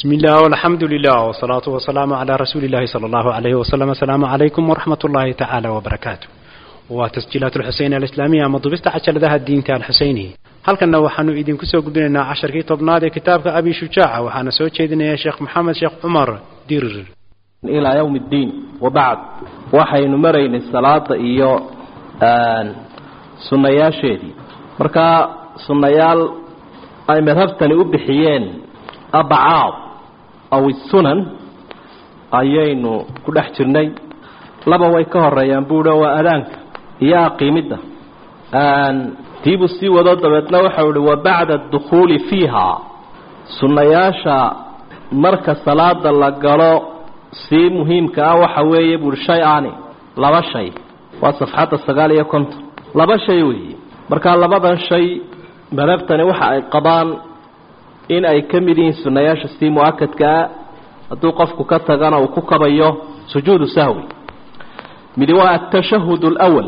بسم الله والحمد لله والصلاة والسلام على رسول الله صلى الله عليه وسلم السلام عليكم ورحمة الله تعالى وبركاته وتسجيلات الحسين الإسلامية مضبست عشر ذا الدين تاع الحسيني هل كنا وحنو إذن كسو قدنا عشر كي طبناد كتابك أبي شجاع وحنا سوى شيدنا يا شيخ محمد شيخ عمر دير إلى يوم الدين وبعد waxaynu maraynay salaada iyo sunnayaasheedii marka sunnayaal ay madhabtani u bixiyeen abacaad aw isunan ayaynu ku dhex jirnay laba way ka horeeyaan buuhi waa adaanka iyo aqiimidda tiibuu sii wado dabeedna waxau ihi wa bacda adukhuuli fiiha sunnayaasha marka salaada la galo sii muhiimka ah waxa weeye buuhi shay ani laba shay waa safxadda sagaal iyo konton laba shay weeye markaa labadan shay madhabtani waxa ay qabaan in ay ka mid yihiin sunnayaasha sii mu-akadkaa hadduu qofku ka tagana uu ku kabayo sujuudu sahwi midi waa atashahud alwal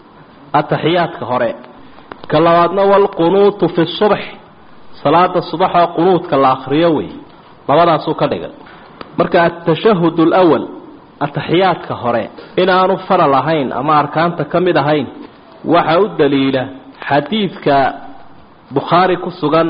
ataxiyaadka hore ka labaadna walqunuutu fi subx salaada subaxoo qunuudka la akriyo wey labadaasuu ka dhigay marka atashahud alwal ataxiyaadka hore inaanu faral ahayn ama arkaanta ka mid ahayn waxa u daliila xadiidka bukhaari ku sugan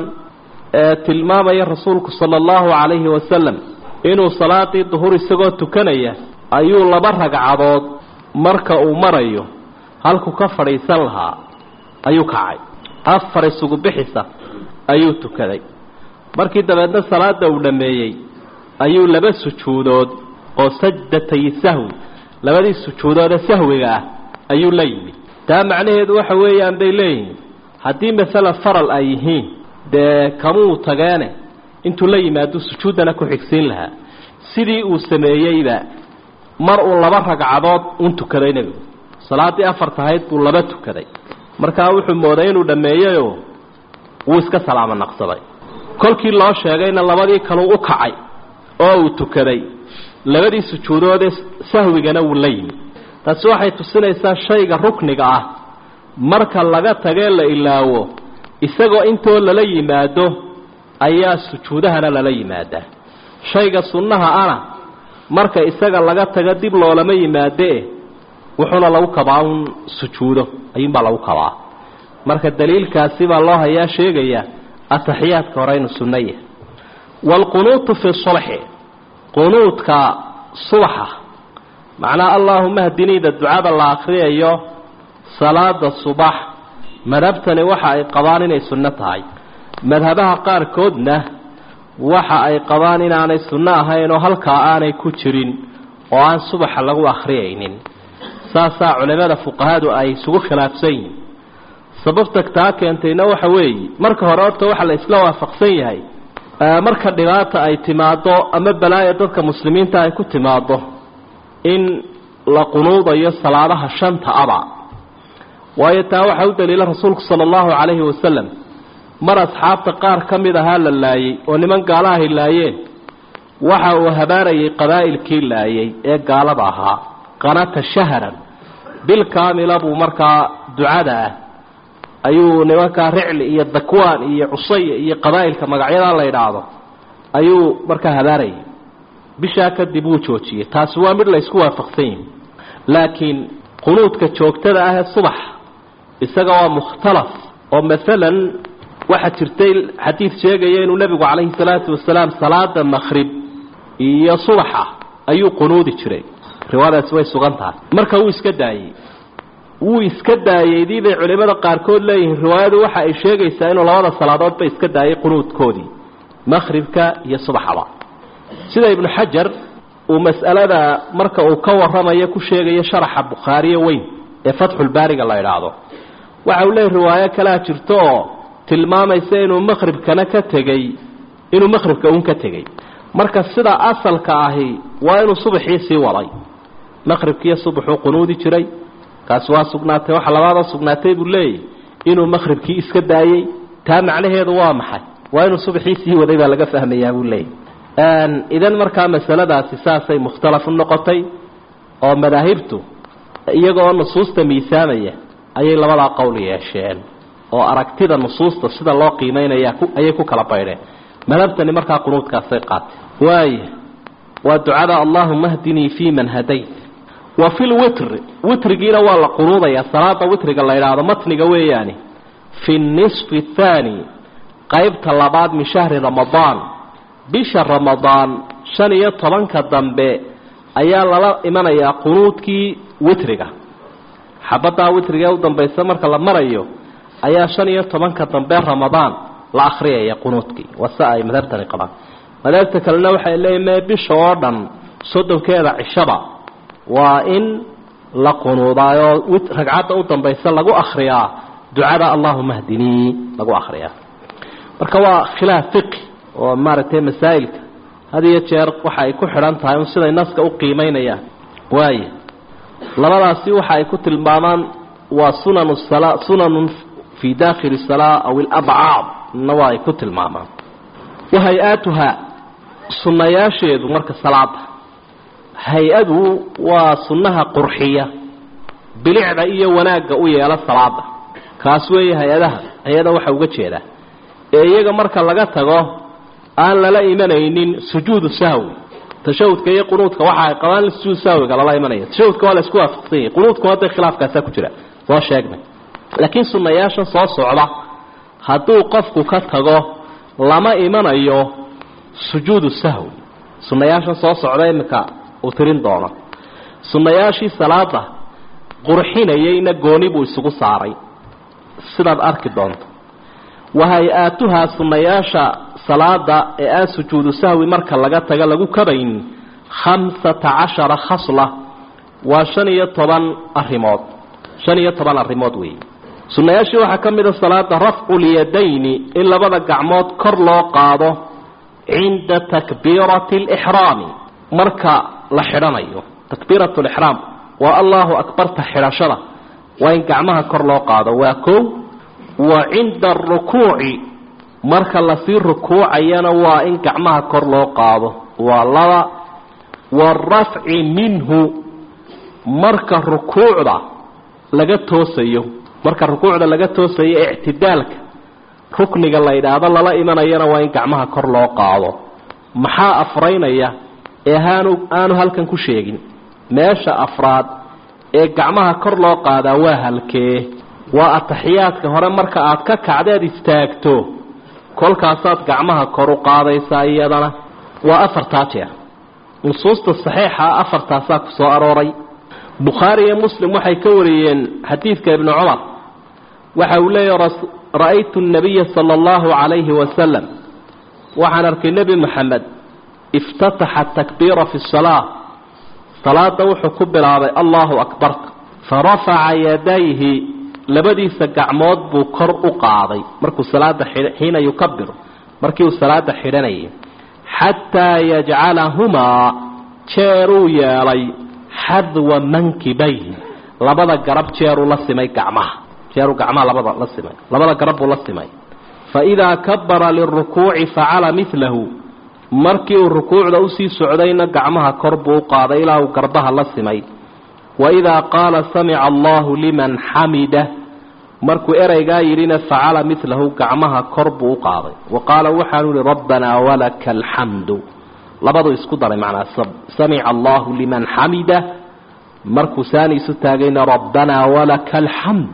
ee tilmaamaya rasuulku sala allahu calayhi wasalam inuu salaadii duhur isagoo tukanaya ayuu laba ragcadood marka uu marayo halku ka fadhiisan lahaa ayuu kacay afar isugu bixisa ayuu tukaday markii dabeedna salaada uu dhammeeyey ayuu laba sujuudood oo sajdatay sahwi labadii sujuudoode sahwiga ah ayuu la yimid taa macnaheedu waxa weeyaan bay leeyihiin haddii masalan faral ay yihiin dee kamuu tageene intuu la yimaado sujuuddana ku xigsiin lahaa sidii uu sameeyeyba mar uu laba ragcadood un tukaday nebigu salaaddii afar tahayd buu laba tukaday markaa wuxuu mooday inuu dhammeeyeyoo wuu iska salaamo naqsaday kolkii loo sheegayna labadii kaluu u kacay oo uu tukaday labadii sujuudoodee sahwigana wuu la yimid taasi waxay tusinaysaa shayga rukniga ah marka laga tagee la ilaawo isagoo intoo lala yimaado ayaa sujuudahana lala yimaadaa shayga sunnaha ana marka isaga laga tago dib loolama yimaadee wuxuuna lagu kabaa un sujuudo ayuunbaa lagu kabaa marka daliilkaasi baa loo hayaa sheegaya ataxiyaadka hore inuu sunno yahay waalqunuutu fi subxi qunuudka subaxa macnaa allaahuma hdiniida ducada la akriyayo salaada subax madhabtani waxa ay qabaan inay sunno tahay madhabaha qaarkoodna waxa ay qabaan inaanay sunno ahayn oo halkaa aanay ku jirin oo aan subaxa lagu akhriyaynin saasaa culimada fuqahadu ay isugu khilaafsan yihin sababta taa keentayna waxa weeye marka hore horta waxa la isla waafaqsan yahay marka dhibaata ay timaado ama balaaya dadka muslimiinta ay ku timaado in la qunuudayo salaadaha shanta aba waayo taa waxaa u daliila rasuulku sala allahu calayhi wasalam mar asxaabta qaar ka mid ahaa la laayey oo niman gaalahay laayeen waxa uu habaarayay qabaa'ilkii laayay ee gaalada ahaa qanata shahran bil kaamila buu markaa ducada ah ayuu nimankaa ricli iyo dakwaan iyo cusaya iyo qabaa'ilka magacyadaa la yidhaahdo ayuu markaa habaarayay bishaa kadib wuu joojiyey taasi waa mid la isku waafaqsan yihi laakiin qunuudka joogtada ah ee subax isaga waa mukhtalaf oo maalan waxaa jirtay xadiid sheegaya inuu nebigu calayhi salaatu wasalaam salaada makhrib iyo subaxa ayuu qunuudi jiray riwaadaasi way sugan tahay marka wuu iska daayey wuu iska daayey dii bay culimmada qaarkood leeyihiin riwaayadu waxa ay sheegaysaa inuu labada salaadoodba iska daayay qunuudkoodii makhribka iyo subaxaba sida ibnu xajar uu mas'alada marka uu ka warramayo ku sheegayo sharaxa bukhaariye weyn ee fatxulbaariga la idhaahdo waxa uu leeyahy riwaayo kalea jirto oo tilmaamaysa inuu makhribkana ka tegey inuu makhribka uun ka tegey marka sida asalka ahi waa inuu subaxii sii waday makhribkiiyo subaxuu qunuudi jiray kaasi waa sugnaatay waxa labaadoo sugnaatay buu leeyahy inuu makhribkii iska daayey taa macnaheedu waa maxay waa inuu subaxii sii waday baa laga fahmayaa buu leeyahy idan markaa masaladaasi saasay mukhtalaf u noqotay oo madaahibtu iyagoo nusuusta miisaamaya ayay labadaa qowl yeesheen oo aragtida nusuusta sida loo qiimeynaya ayay ku kala baydheen madhabtani markaa qunuudkaasay qaatay waaya waa ducada allahuma hdinii fi man hadayt wa fi lwitri witrigiina waa la qunuudayaa salaada witriga la idhaahdo matniga weeyaani fi nisfi athaani qaybta labaad min shahri ramadaan bisha ramadaan shan iyo tobanka dambe ayaa lala imanayaa qunuudkii witriga xabaddaa witriga ee u dambaysa marka la marayo ayaa shan iyo tobanka dambe ramadaan la akhriyaya qunuudkii waa si ay madhabtani qabaan madhabta kalena waxay leeyihin mee bisha oo dhan soddonkeeda cishaba waa in la qunuudaayoo ragcadda u dambaysa lagu akhriyaa ducada allahuma hdinii lagu akhriyaa marka waa khilaaf fiqi oo maaragtay masaa'ilka had iyo jeer waxa ay ku xidhan tahay un siday naska u qiimaynayaan waaya labadaasi waxa ay ku tilmaamaan waa sunan sala sunanun fii daakhili salaa aw ilabcaad na waa ay ku tilmaamaan wa hay-aatuhaa sunnayaasheedu marka salaada hay-adu waa sunnaha qurxiya bilicda iyo wanaagga u yeela salaada kaas weeye hay-adaha hay-ada waxa uga jeedaa ee iyaga marka laga tago aan lala imanaynin sujuudu sahwi tashahudka iyo qunuudka waxa ay qabaan sujuud sahwiga lala imanaya tashahudka waa la isku waafaqsan yahay qunuudkuna hadday khilaafkaasaa ku jira soo sheegnay laakiin sunnayaashan soo socda hadduu qofku ka tago lama imanayo sujuudu sahwi sunnayaashan soo socda iminka uu tirin doono sunnayaashii salaada qurxinayayna gooni buu isugu saaray sidaad arki doonto wa hay-aatuhaa sunnayaasha salaada ee aan sujuudu sahwi marka laga taga lagu kabayn khamsata cashara khasla waa shan iyo toban arrimood shan iyo toban arrimood weeye sunnayaashii waxaa ka mid a salaada rafcu lyadayni in labada gacmood kor loo qaado cinda takbiirati alixraami marka la xidhanayo takbiirat lixraam waa allahu akbarta xidhashada waa in gacmaha kor loo qaado waa kow wa cinda arukuuci marka lasii rukuucayana waa in gacmaha kor loo qaado waa laba waarafci minhu marka rukuucda laga toosayo marka rukuucda laga toosayo ictidaalka rukniga la yidhaahdo lala imanayana waa in gacmaha kor loo qaado maxaa afraynaya ee haanu aanu halkan ku sheegin meesha afraad ee gacmaha kor loo qaadaa waa halkee waa ataxiyaadka hore marka aad ka kacdeed istaagto kolkaasaad gacmaha kor u qaadaysaa iyadana waa afartaa jeer nusuusta saxiixa afartaasaa ku soo arooray bukhaari iyo muslim waxay ka wariyeen xadiidka ibnu cumar waxa uu leeyahy ra-aytu nabiya sala allahu calayhi wasalam waxaan arkay nebi moxamed iftataxa takbiira fi salaa salaada wuxuu ku bilaabay allahu akbarka farafaca yadayhi labadiisa gacmood buu kor u qaaday markuu salaada xiina yukabiru markii uu salaada xidhanayay xataa yajcalahumaa jeeruu yeelay xadwa mankibayhi labada garab jeeruu la simay gacmaha jeeruu gacmaha labada la simay labada garab buu la simay fa idaa kabara lirukuuci facala milahu markii uu rukuucda usii socdayna gacmaha kor buu u qaaday ilaa uu garbaha la simay wa idaa qaala samica allahu liman xamida markuu ereygaa yidhina facala milahu gacmaha kor buu u qaaday wa qaala waxaanu yihi rabbanaa walaka alxamdu labaduu isku daray macnaa samica allahu liman xamida markuu saani isu taagayna rabbanaa walaka alxamd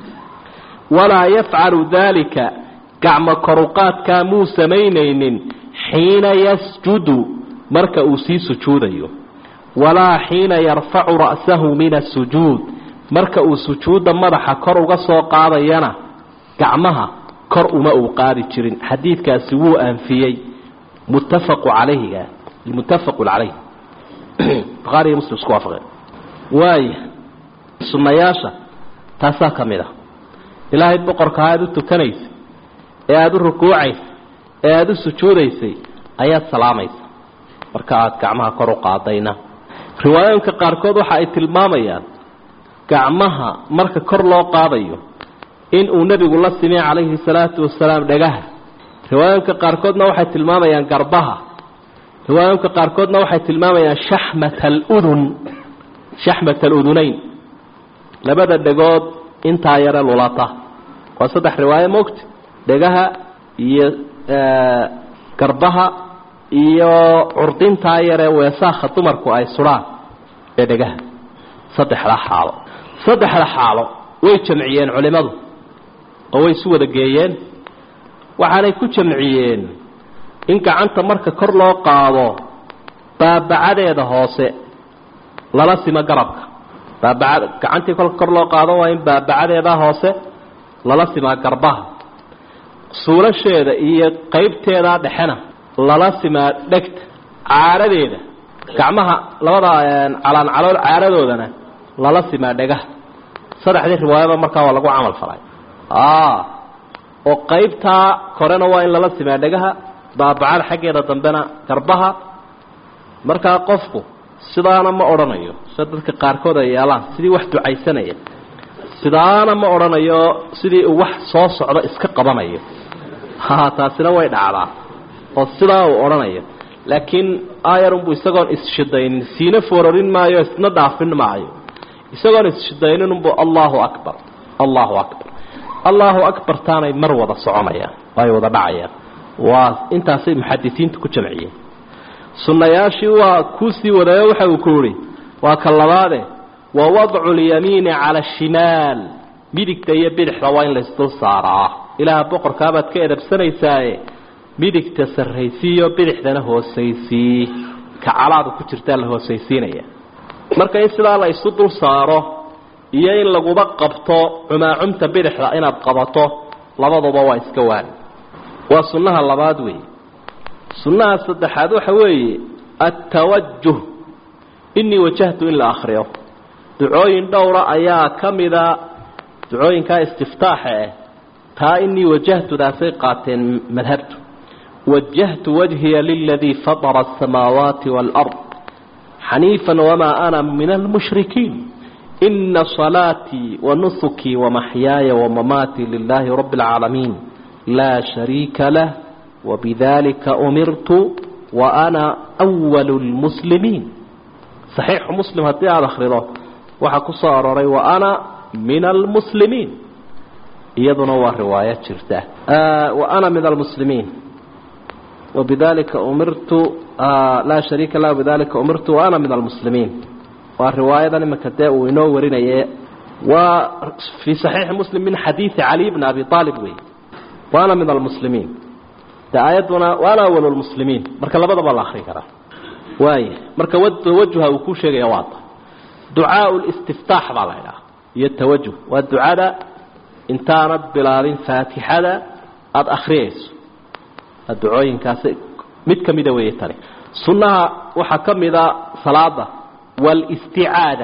walaa yafcalu daalika gacmo koruqaadkaa muu samaynaynin xiina yasjudu marka uu sii sujuudayo walaa xiina yarfacu ra'sahu min asujuud marka uu sujuudda madaxa kor uga soo qaadayana gacmaha kor uma uu qaadi jirin xadiidkaasi wuu anfiyey muttafaqu calayhiga muttafaqu calayh bukhaari iyo muslim isku waafaqeen waaya sunnayaasha taasaa ka mid ah ilaahay boqorka aada u tukanaysay ee aada u rukuucaysay ee aada u sujuudaysay ayaad salaamaysa marka aada gacmaha kor u qaadayna riwaayooyinka qaarkood waxa ay tilmaamayaan gacmaha marka kor loo qaadayo in uu nebigu la simay calayhi salaatu wasalaam dhagaha riwaayooyinka qaarkoodna waxay tilmaamayaan garbaha riwaayooyinka qaarkoodna waxay tilmaamayaan shaxmata aludun shaxmata aludunayn labada dhegood intaa yare lulata waa saddex riwaayo moogta dhegaha iyo garbaha iyo curdintaa yaree weesaakha dumarku ay sudhaan ee dhegaha saddexda xaalo saddexda xaalo way jamciyeen culimmadu oo way isu wada geeyeen waxaanay ku jamciyeen in gacanta marka kor loo qaado baabacadeeda hoose lala simo garabka baabacad gacantii kolka kor loo qaado waa in baabacadeeda hoose lala simaa garbaha suulasheeda iyo qaybteeda dhexena lala simaa dhegta caaradeeda gacmaha labada calaan calool caaradoodana lala simaa dhegaha saddexdii riwaayaba markaa waa lagu camal falay oo qaybtaa korena waa in lala simaa dhegaha baabacada xaggeeda dambena garbaha markaa qofku sidaana ma odhanayo sida dadka qaarkood ay yeelaan sidii wax ducaysanaya sidaana ma odhanayo sidii uu wax soo socdo iska qabanayo ha taasina way dhacdaa oo sidaa uu odhanayo laakiin ayarunbu isagoon isshidainin siina foorarin maayo isna dhaafin maayo isagoon isshidaynninunbu allahu akbar allahu akbar allahu akbar taanay mar wada soconayaan ay wada dhacayaan waa intaasay muxadisiintu ku jamciyeen sunnayaashii waa kuu sii wadayo waxa uu ku yihi waa ka labaade wa wadcu lyamiini cala ashimaal midigta iyo bidixda waa in laysdul saaraa ilaaha boqorkaabaad ka edabsanaysaaye midigta sarraysiiyo bidixdana hoosaysii ka calaada ku jirtaa la hoosaysiinaya marka in sidaa la isu dul saaro iyo in laguba qabto cumaacumta bidixda inaad qabato labaduba waa iska waani waa sunnaha labaad weeye sunnaha saddexaad waxa weeye attawajuh inii wajahtu in la akhriyo ducooyin dhowra ayaa ka mida ducooyinkaa istiftaaxa ah taa inii wajahtudaasay qaateen madhabtu wajahtu wajhiya liladii fatara asamaawaati waalard xaniifan wamaa ana min almushrikiin ina salaatii wanusukii wamaxyaaya wamamaatii lilaahi rabbi اlcaalamiin laa shariika lah wbidalika umirtu wa ana walu lmuslimiin saxiixu muslim haddii aada akhrido waxaa ku soo aroray wa ana min almuslimiin iyaduna waa riwaayo jirta wa ana min almuslimiin wabidalika umirtu laa shariika lah bidalika umirtu wa ana min almuslimiin waa riwaayadan iminka dee uu inoo warinaye waa fii saxiixi muslim min xadiidi cali bni abi aalib wey wa ana min almuslimiin de aayadduna waana awal lmuslimiin marka labadaba la akri karaa waaya marka tawajuha uu ku sheegaya waata ducaau listiftaax baa la idhaha iyo tawajuh waa ducada intaanad bilaabin faatixada aada akhriyayso ducooyinkaasi mid ka mida weeye tani sunnaha waxaa ka mida salaada walisticaada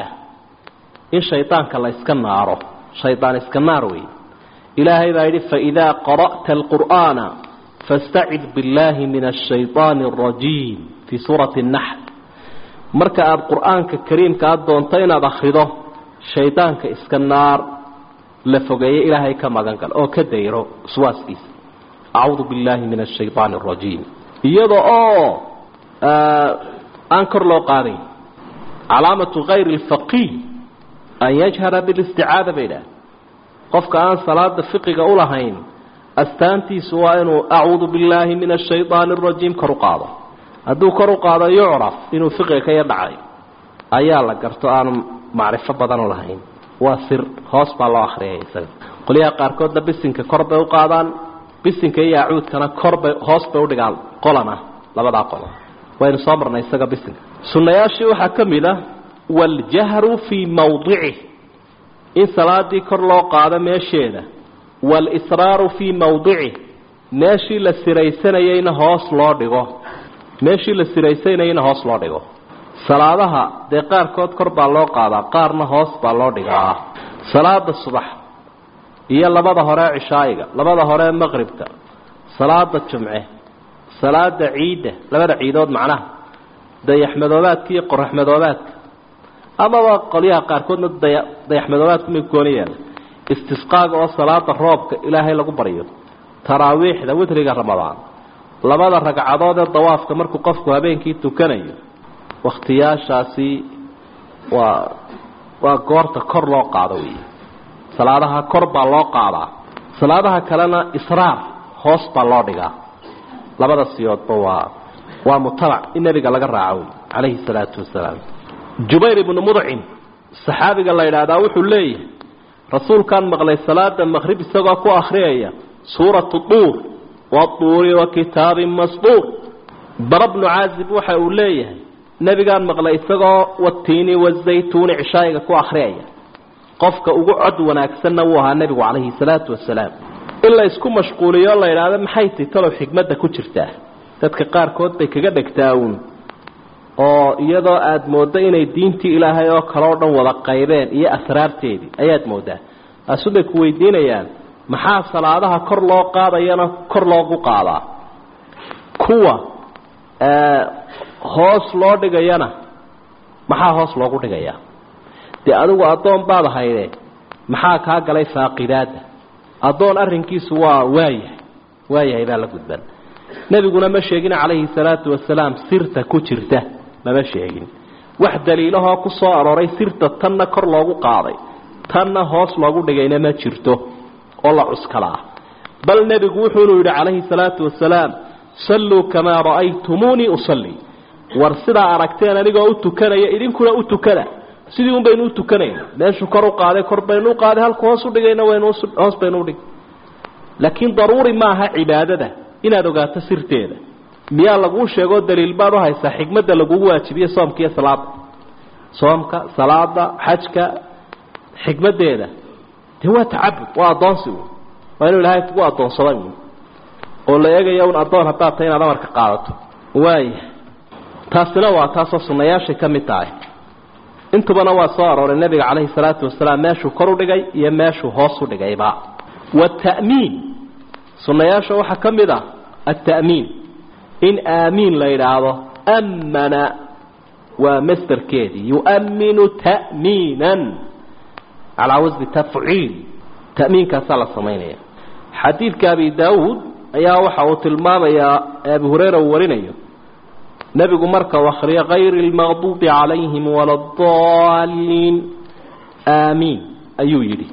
in shaydaanka la iska naaro shaydaan iska naar weeye ilaahay baa yidhi faidaa qara'ta alqur'aana fastacid biاllaahi min ashayطaani اrajiim fii suurati اnaxl marka aada qur'aanka kariimka aada doonto inaad akhrido shaydaanka iska naar la fogeeye ilaahay ka magan gal oo ka dayro uswaaskiisa acuudu biاllaahi min ashayطaani اrajiim iyada oo aan kor loo qaadayn calaamatu kayri اlfaqiih an yajhara bilisticaada bay idhaah qofka aan salaada fiqiga ulahayn astaantiisu waa inuu acuudu billaahi min ashayطaani اrajiim kor u qaado hadduu kor u qaado yucraf inuu fiqiga ka yadhacay ayaa la garto aanu macrifo badan u lahayn waa sir hoos baa loo akhriyay isaga qolyaha qaarkoodna bisinka kor bay u qaadaan bisinka iyo acuudkana korbay hoos bay udhigaan qolan ah labadaa qolan waynu soo marnay isaga bisinka sunnayaashii waxaa ka mid ah waاljahru fii mawdicih in salaadii kor loo qaado meesheeda walisraaru fii mawdicih meeshii la siraysanayeyna hoos loo dhigo meeshii la siraysanayeyna hoos loo dhigo salaadaha dee qaarkood kor baa loo qaadaa qaarna hoos baa loo dhigaa salaada subax iyo labada hore cishaayiga labada hore maqribka salaada jumce salaada ciidda labada ciidood macnaha dayaxmadoobaadka iyo qoraxmadoobaadka amaba qolyaha qaarkoodna daya dayaxmadoobaadku may gooni yaala istisqaaga oo salaada roobka ilaahay lagu baryo taraawiixda witriga ramadaan labada ragcadood ee dawaafka markuu qofku habeenkii tukanayo wakhtiyaashaasi waa waa goorta kor loo qaado wey salaadaha kor baa loo qaadaa salaadaha kalena israar hoos baa loo dhigaa labada siyoodba waa waa mutabac in nebiga laga raaco wey calayhi salaatu wasalaam jubayr ibnu mudcim saxaabiga la yidhaahdaa wuxuu leeyahay rasuulkaan maqlay salaada maqrib isagoo ku akhriyaya suuratu duur waduuri wa kitaabin masduur bara bnu caazib waxa uu leeyahay nebigaan maqlay isagoo watiini wazaytuuni cishaayiga ku akhriyaya qofka ugu cod wanaagsanna wuu ahaa nebigu calayhi salaatu wasalaam in la isku mashquuliyo la yidhaahdo maxay ti talow xikmadda ku jirtaa dadka qaarkood bay kaga dhegtaa uun oo iyadoo aada mooddo inay diintii ilaahay oo kale oo dhan wada qaybeen iyo asraarteedii ayaad mooddaa taasu bay ku weydiinayaan maxaa salaadaha kor loo qaadayana kor loogu qaadaa kuwa hoos loo dhigayana maxaa hoos loogu dhigayaa dee adigu addoon baad hayde maxaa kaa galay faaqidaadda addoon arrinkiisu waa waayahay waayahay baa la gudban nebiguna ma sheegin calayhi salaatu wasalaam sirta ku jirta mama sheegin wax daliilahoo ku soo arooray sirta tanna kor loogu qaaday tanna hoos loogu dhigayna ma jirto oo la cuskalaa bal nebigu wuxuunu yidhi calayhi salaatu wasalaam salluu kamaa ra'aytumuunii usallii war sidaa aragteen anigoo u tukanaya idinkuna u tukana sidii un baynu u tukanayna meeshuu kor u qaaday kor baynu u qaaday halku hoos u dhigayna waynu hoos baynu udhig laakiin daruuri maaha cibaadada inaad ogaato sirteeda miyaa laguu sheegoo daliil baad u haysaa xikmadda lagugu waajibiye soomka iyo salaada soomka salaada xajka xikmaddeeda dee waa tacabud waa addoonsi un waa inuu ilaahay kugu addoonsaday un oo la eegaya un addoon haddaad tahay inaad amarka qaadato waaya taasina waa taasoo sunnayaashay ka mid tahay intubana waa soo arooray nebiga calayhi salaatu wasalaam meeshuu kor u dhigay iyo meeshuu hoos u dhigayba wata'miin sunnayaasha waxaa ka mid ah alta'miin in aamiin la yidhaahdo ammana waa masderkeedii yu'minu ta'miinan calaa wasni tafciil ta'miinkaasaa la samaynaya xadiidka abi daawuud ayaa waxa uu tilmaamayaa abu hureyra uu warinayo nebigu marka u akhriyo kayri lmaqduubi calayhim wala adaliin aamiin ayuu yidhi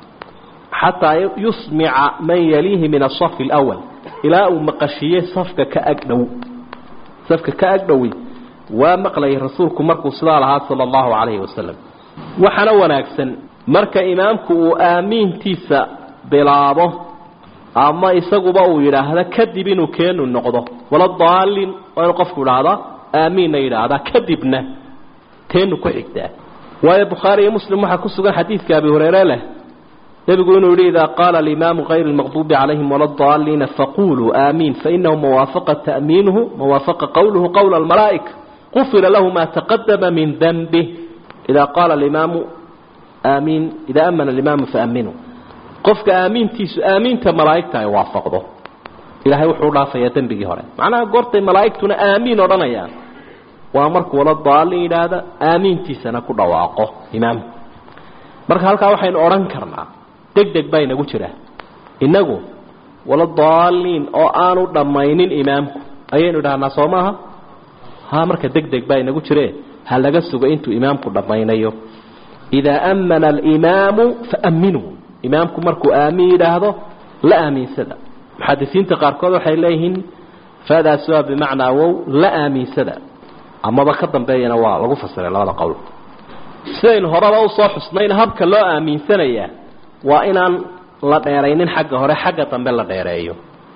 xataa yusmica man yaliihi min asafi alawal ilaa uu maqashiiyey safka ka agdhow safka ka agdhowi waa maqlayay rasuulku markuu sidaa lahaa sala allahu calayhi wasalam waxaana wanaagsan marka imaamku uu aamiintiisa bilaabo ama isaguba uu yidhaahda kadib inuu keenu noqdo wala daalin waa inuu qofku idhaahdaa aamiinna yidhaahdaa kadibna teenu ku xigtaa waayo bukhaari iyo muslim waxaa ku sugan xadiidka abi hureyre leh nebigu inuu yidhi idaa qaala alimaamu kayr lmaqduubi calayhim wala daaliina faquluu aamiin fainahu mawaafaqa ta'miinuhu mawaafaqa qowluhu qowla almalaa'ika qufira lahu ma taqadama min danbih idaa qaala alimaamu aamiin idaa amana alimaamu faaminuu qofka aamiintiisu aamiinta malaa'igta ay waafaqdo ilaahay wuxuu dhaafayaa dembigii hore macnaha goortay malaa'igtuna aamiin odhanayaan waa markuu wala daalin yidhaahda aamiintiisana ku dhawaaqo imaamku marka halkaa waxaynu odhan karnaa deg deg baa inagu jira innagu wala daaliin oo aanu dhammaynin imaamku ayaynu idhahnaa soo maaha ha marka deg deg baa inagu jire ha laga sugo intuu imaamku dhammaynayo idaa ammana alimaamu faaminuu imaamku markuu aamin yidhaahdo la aaminsada muxadisiinta qaarkood waxay leeyihiin faadaas waa bimacnaa wow la aaminsada amaba ka dambeeyana waa lagu fasiray labada qowl sidaynu horeba usoo xusnayna habka loo aaminsanayaa waa inaan la dheeraynin xagga hore xagga dambe la dheereeyo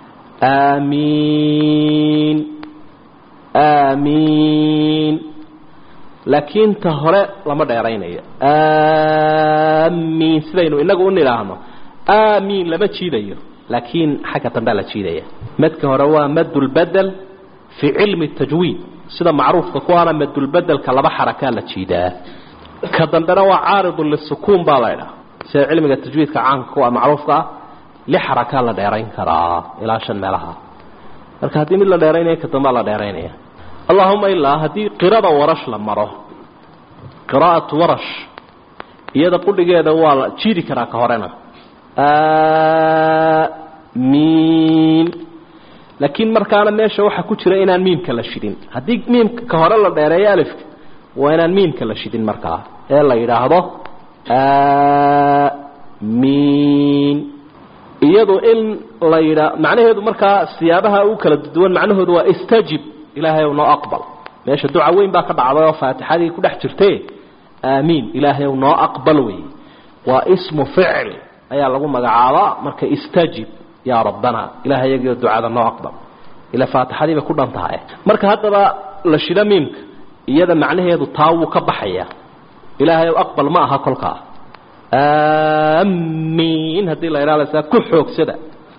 aamiin aamiin laakiin ta hore lama dheeraynayo aamiin sidaynu inagu u nidhaahno aamiin lama jiidayo laakiin xagga dambea la jiidaya madka hore waa madulbedel fii cilmi tajwiid sida macruufka kuwaana madulbedelka laba xarakaa la jiidaa ka dambena waa caaridun lisukuun baa la ydhaha sida cilmiga tajwiidka caanka kuwa macruufka ah li xarakaa la dheerayn karaa ilaa shan meelaha marka haddii mid la dheeraynaya ka dambea la dheeraynaya allahuma ilaa haddii qirada warash la maro qiraa'atu warash iyada qudhigeeda waa la jiidi karaa ka horena miim laakiin markaana meesha waxaa ku jira inaan miimka la shidin haddii miimka ka hore la dheereeyo alifka waa inaan miimka la shidin markaa ee la yidhaahdo miin iyadu in la yidhaa macnaheedu markaa siyaabaha u kala duwan macnahoodu waa istajib ilaahay noo aqbal meesha duca weyn baa ka dhacday oo faatixadii ku dhex jirtay aamiin ilaahay noo aqbal wey waa ismu ficil ayaa lagu magacaabaa marka istajib yaa rabbana ilahay yagiio ducada noo aqbal ila faatixadii bay ku dhan tahay marka haddaba la shido miimka iyada macnaheedu taa wuu ka baxaya ilaahay aqbal ma aha kolkaa aamiin haddii la idhahda ku xoogsada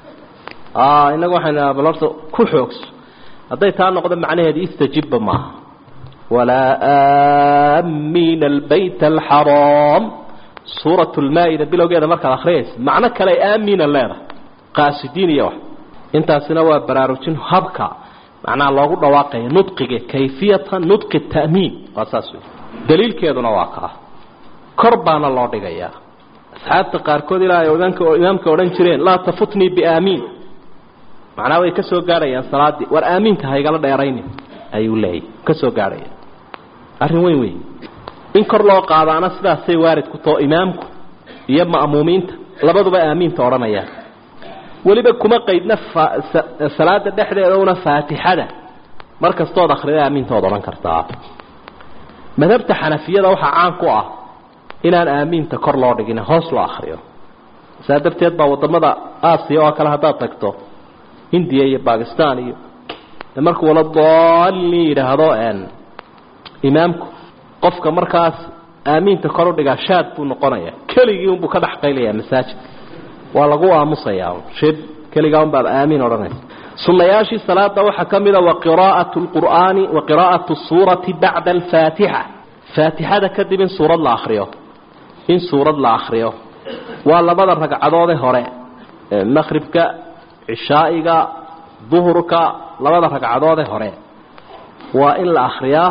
inaga waxaynu bal horta ku xoogso hadday taa noqdo macnaheedu istajibba maaha walaa aamiina albayt alxaraam suurat lmaa-ida bilowgeeda markaad akhriyaysa macno kale aamiina leedahay qaasidiin iyo wax intaasina waa baraarujin habka macnaha loogu dhawaaqaya nudqiga kayfiyata nudqi ta'miin waa saas wey daliilkeeduna waa kaa kor baana loo dhigayaa asxaabta qaarkood ilaa ay odanka imaamka odhan jireen laa tafutnii biaamiin macnaha way ka soo gaadhayaan salaaddii war aamiinta haygala dheeraynin ayuu leeyahy ka soo gaadhaya arrin weyn wey in kor loo qaadaana sidaasay waarid ku tao imaamku iyo ma'muumiinta labaduba aamiinta odhanayaan weliba kuma qaydna salaada dhexdeeda una faatixada mar kastood akrida aamiintood odhan kartaa madhabta xanafiyada waxaa caan ku ah inaan aamiinta kor loo dhigin hoos loo akriyo saa darteed baa wadamada aasiya oo kale haddaad tagto hindiya iyo bakistan iyo markuu wala daalin yidhaahdo imaamku qofka markaas aamiinta kor u dhigaa shaad buu noqonaya keligii unbuu ka dhex qaylayaa masaajidka waa lagu aamusayaa shib keligaa un baad aamiin odhanaysa sunnayaashii salaada waxaa ka mida waqiraa'atu lqur'aani wa qiraa'atu suurati bacda alfaatixa faatixada kadib in suurad la akriyo in suurad la akriyo waa labada ragcadoode hore maqribka cishaa'iga duhurka labada ragcadoode hore waa in la akriyaa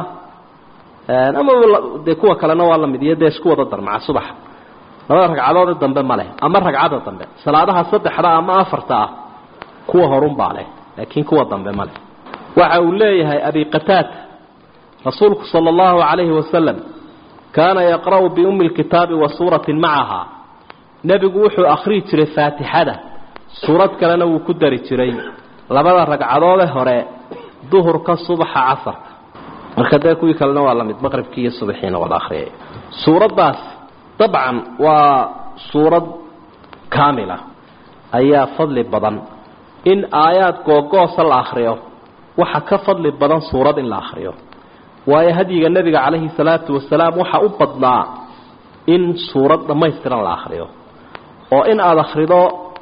ama dee kuwa kalena waa lamid iyo dee isku wada darmaca subaxa labada ragcadoode dambe ma leh ama ragcadda dambe salaadaha saddexda ama afarta ah kuwa horunbaa leh laakiin kuwa dambe ma leh waxa uu leeyahay abi qataada rasuulku sala allahu calayhi wasalam kaana yaqra'u biummi lkitaabi wa suuratin macaha nebigu wuxuu akhriyi jiray faatixada suurad kalena wuu ku dari jiray labada ragcadoode hore duhurka subaxa casarka marka dee kuwii kalena waa lamid maqribkii iyo subaxiina wada akhriyay suuraddaas dabcan waa suurad kaamila ayaa fadli badan in aayaad googoosa la akhriyo waxa ka fadli badan suurad in la akhriyo waayo hadyiga nebiga calayhi salaatu wasalaam waxa u badnaa in suurad dhammaystiran la akhriyo oo in aada akhrido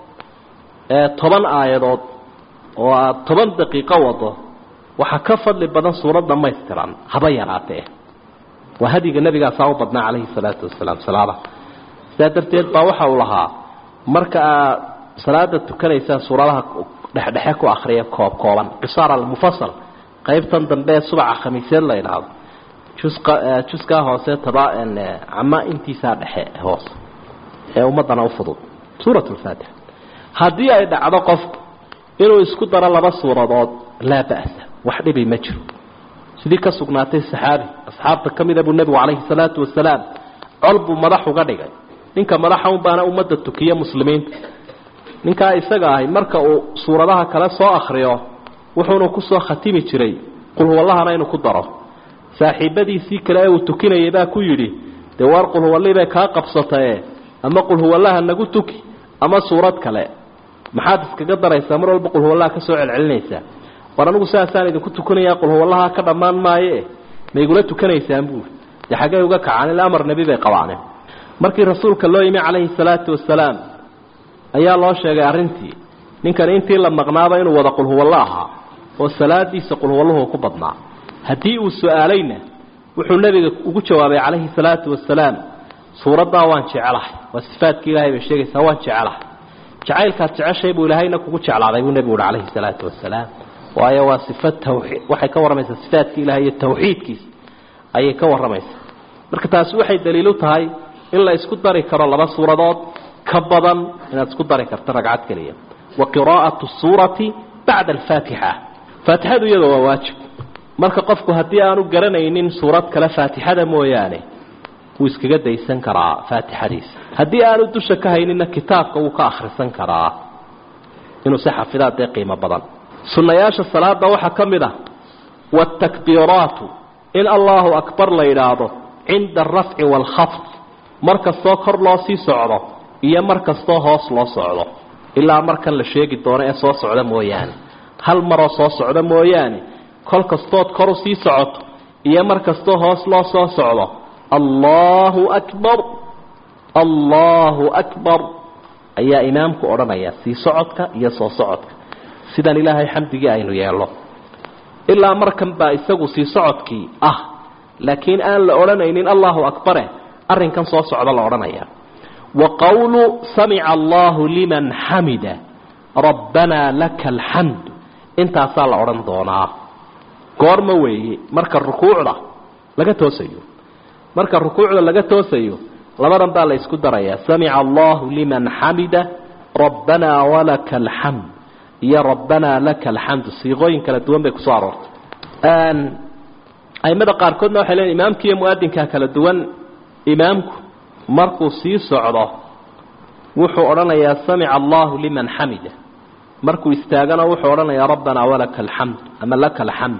toban aayadood oo aada toban daqiiqo wado waxaa ka fadli badan suurad dhammaystiran haba yaraatee waa hadyiga nebigaasaa u badnaa calayhi salaatu wasalaam salaada sidaa darteed baa waxa uu lahaa marka aad salaada tukanaysaan suuradaha dhexdhexe ku akhriya koob kooban qisaar almufasal qaybtan dambe ee subaca khamiiseed la idhaahdo jusqa juskaa hoose taba cama intiisaa dhexe hoose ee ummadana u fudud suurat lfaatixa haddii ay dhacdo qofku inuu isku daro laba suuradood laa ba'sa wax dhibi ma jiro sidii ka sugnaatay saxaabi asxaabta ka mida buu nebigu calayhi salaatu wasalaam col buu madax uga dhigay ninka madaxa un baana ummadda tukiya muslimiinta ninkaa isaga ahay marka uu suuradaha kale soo akhriyo wuxuuna kusoo khatimi jiray qulhuwallahana inuu ku daro saaxiibadiisii kale ee uu tukinayay baa ku yidhi dee waar qulhuwallii bay kaa qabsatae ama qulhuwallaha nagu tuki ama suurad kale maxaad iskaga daraysaa mar walba qulhuwallaha ka soo celcelinaysaa war anigu saasaan idinku tukanayaa qulhuwallaha ka dhammaan maaye ma igula tukanaysaan buuri dee xaggay uga kacaan ila amar nebi bay qabaaneen markii rasuulka loo yimi calayhi salaatu wasalaam ayaa loo sheegay arrintii ninkani intii la maqnaaba inuu wada qulhuwallo ahaa oo salaadiisa qulhuwalluhu ku badnaa haddii uu su-aalayna wuxuu nebiga ugu jawaabay calayhi salaatu wasalaam suuraddaa waan jecelahay waa sifaadkii ilahay bay sheegaysaa waan jecelahay jacaylkaad jeceshay buu ilaahayna kugu jeclaaday buu nebigu uhi calayhi salaatu wasalaam waayo waa sifa tawxiid waxay ka warramaysaa sifaadkii ilahay iyo tawxiidkiisa ayay ka warramaysaa marka taasi waxay daliilu tahay in la isku dari karo laba suuradood ka badan inaad isku dari karto ragcad keliya wa qiraa'atu suurati bacda alfaatixa faatixadu iyada waa waajib marka qofku haddii aanu garanaynin suurad kale faatixada mooyaane wuu iskaga daysan karaa faatixadiisa haddii aanu dusha ka hayninna kitaabka wuu ka akhrisan karaa inuu si xafidaa dee qiimo badan sunnayaasha salaada waxaa ka mid ah waatakbiiraatu in allahu akbar la yidhaahdo cinda alrafci waalkhafd mar kastoo kor loo sii socdo iyo mar kastoo hoos loo socdo ilaa markan la sheegi doono ee soo socda mooyaane hal maroo soo socda mooyaane kol kastood koru sii socoto iyo mar kastoo hoos loo soo socdo allahu akbar allahu akbar ayaa imaamku odhanaya sii socodka iyo soo socodka sidan ilaahay xamdigii aynu yeelno ilaa markan baa isagu sii socodkii ah laakiin aan la odhanaynin allahu akbare arrinkan soo socda la odhanaya wa qowlu samica allahu liman xamida rabbanaa laka alxamd intaasaa la odhan doonaa goorma weeye marka rukuucda laga toosayo marka rukuucda laga toosayo labadan baa la isku darayaa samica allahu liman xamida rabbanaa walaka alxamd iyo rabbanaa laka alxamdu siiqooyin kala duwan bay kusoo aroortay aimada qaarkoodna waxay leeyiin imaamka iyo mu-adinkaa kala duwan imaamku markuu sii socdo wuxuu odhanayaa samica allahu liman xamida markuu istaagana wuxuu odhanayaa rabbanaa walaka alxamd ama laka alxamd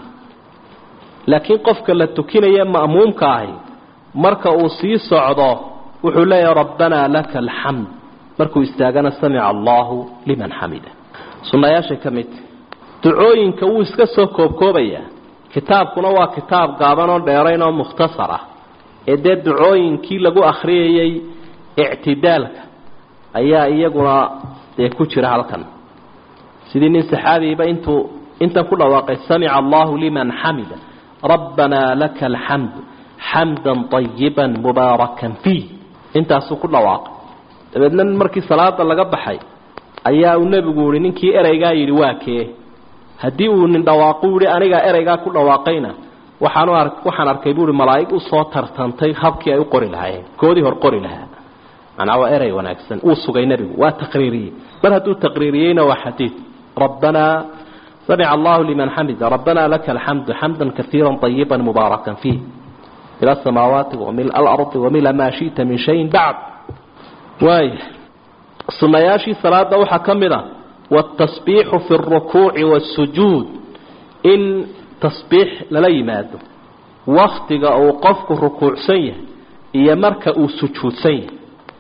laakiin qofka la tukinaya ma'muumka ahi marka uu sii socdo wuxuu leeyahay rabbanaa laka alxamd markuu istaagana samica allahu liman xamida sunnayaashay ka midta ducooyinka wuu iska soo koobkoobayaa kitaabkuna waa kitaab gaaban oo dheerayn oo mukhtasar ah ee dee ducooyinkii lagu akhriyayay ictidaalka ayaa iyaguna dee ku jira halkan sidii nin saxaabiiba intuu intan ku dhawaaqay samica allahu liman xamida rabbanaa laka alxamd xamdan طayiba mubaarakan fiih intaasuu ku dhawaaqay dabeedna markii salaada laga baxay ayaa uu nebigu yihi ninkii ereygaa yidhi waa kee haddii uu nin dhawaaqu yihi anigaa ereygaa ku dhawaaqayna waxaanu ar waxaan arkay buuhi malaa'ig usoo tartantay habkii ay u qori lahaayeen koodii hor qori lahaa macnaa waa erey wanaagsan uu sugay nebigu waa taqriiriyey mar hadduu taqriiriyeyna waa xadiid rabbanaa samica allahu liman xamida rabbanaa laka alxamdu xamda kaiira طayiba mubaarakan fiih ila asamaawaati wamila alardi wamila maa shita min shayin bacd waaya sunayaashii salaada waxaa ka mid a wاtasbiixu fi اrukuuci wاsujuud in tasbiix lala yimaado waktiga uu qofku rukuucsan yahay iyo marka uu sujuudsan yahay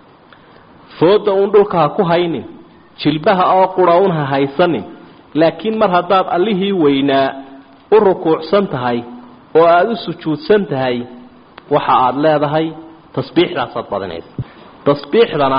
fooda uun dhulka ha ku haynin jilbaha oo qura un ha haysanin laakiin mar haddaad allihii weynaa u rukuucsan tahay oo aada u sujuudsan tahay waxa aada leedahay tasbiixdaasaad badinaysa tasbiixdana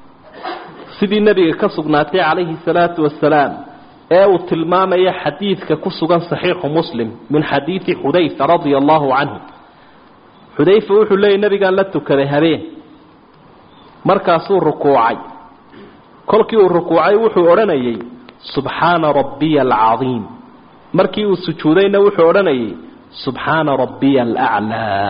sidii nebiga ka sugnaatay calayhi salaatu wasalaam ee uu tilmaamaya xadiidka ku sugan saxiixu muslim min xadiidi xudayfa radia allahu canhu xudayfa wuxuu leeyay nebigaan la tukaday habeen markaasuu rukuucay kolkii uu rukuucay wuxuu odhanayay subxaana rabbiya alcadiim markii uu sujuudayna wuxuu odhanayay subxaana rabbiya alaclaa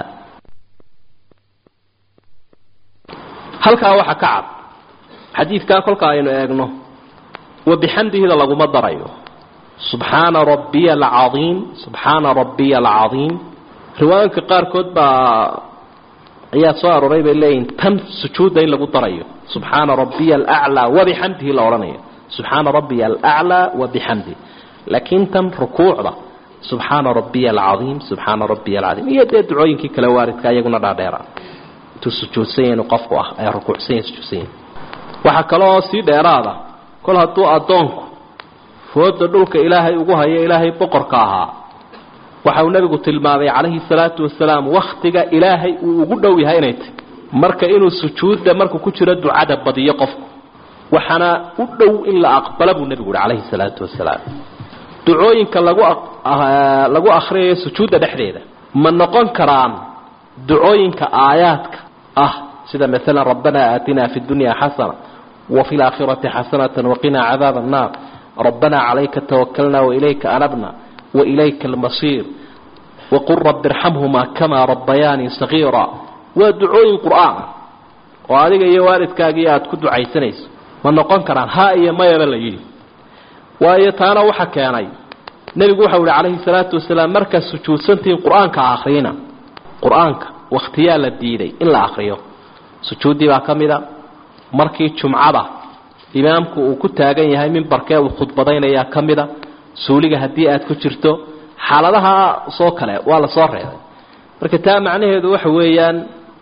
halkaa waxaa ka cad xadiidkaa kolka aynu eegno wabixamdihida laguma darayo subxaana rabbiya alcadiim subxaana rabbiya alcadiim riwaayooyinka qaarkood baa ayaa soo arooray bay leeyihin tan sujuudda in lagu darayo subxaana rabbiya alaclaa wabixamdihi la odhanayo subxaana rabbiya alaclaa wabixamdi laakiin tan rukuucda subxaana rabbiya alcadiim subxaana rabbiya alcadiim iyo dee ducooyinkii kale waaridka iyaguna dhaadheera intuu sujuudsan yahay inuu qofku ah ee rukuucsan yahay sujuudsan yahay waxaa kaloo sii dheeraada kol hadduu addoonku fooda dhulka ilaahay ugu hayo ilaahay boqorka ahaa waxa uu nebigu tilmaamay calayhi salaatu wasalaam wakhtiga ilaahay uu ugu dhow yahay inay tahy marka inuu sujuudda markuu ku jiro ducada badiyo qofku waxaana u dhow in la aqbala buu nebigu uhi calayhi salaatu wasalaam ducooyinka lagu lagu akhriyayo sujuudda dhexdeeda ma noqon karaan ducooyinka aayaadka ah sida maalan rabbanaa aatinaa fi dunya xasana wafi laakhirati xasanata waqinaa cadaaba annaar rabbanaa calayka tawakalna wailayka anabna wailayka almasiir waqul rabbi irxamhumaa kamaa rabbayaanii sagiira waa ducooyin qur'aan oo adiga iyo waalidkaagii aada ku ducaysanayso ma noqon karaan ha iyo mayaba la yidhi waayo taana waxa keenay nebigu waxau ihi calayhi salaatu wasalaam markaad sujuudsantihiin qur-aanka ha akhriyina qur-aanka wakhtiyaa la diiday in la akhriyo sujuuddii baa ka mida markii jumcada imaamku uu ku taagan yahay mimbarkee uu khudbadaynayaa ka mida suuliga haddii aad ku jirto xaaladaha soo kale waa la soo reebay marka taa macnaheedu waxa weeyaan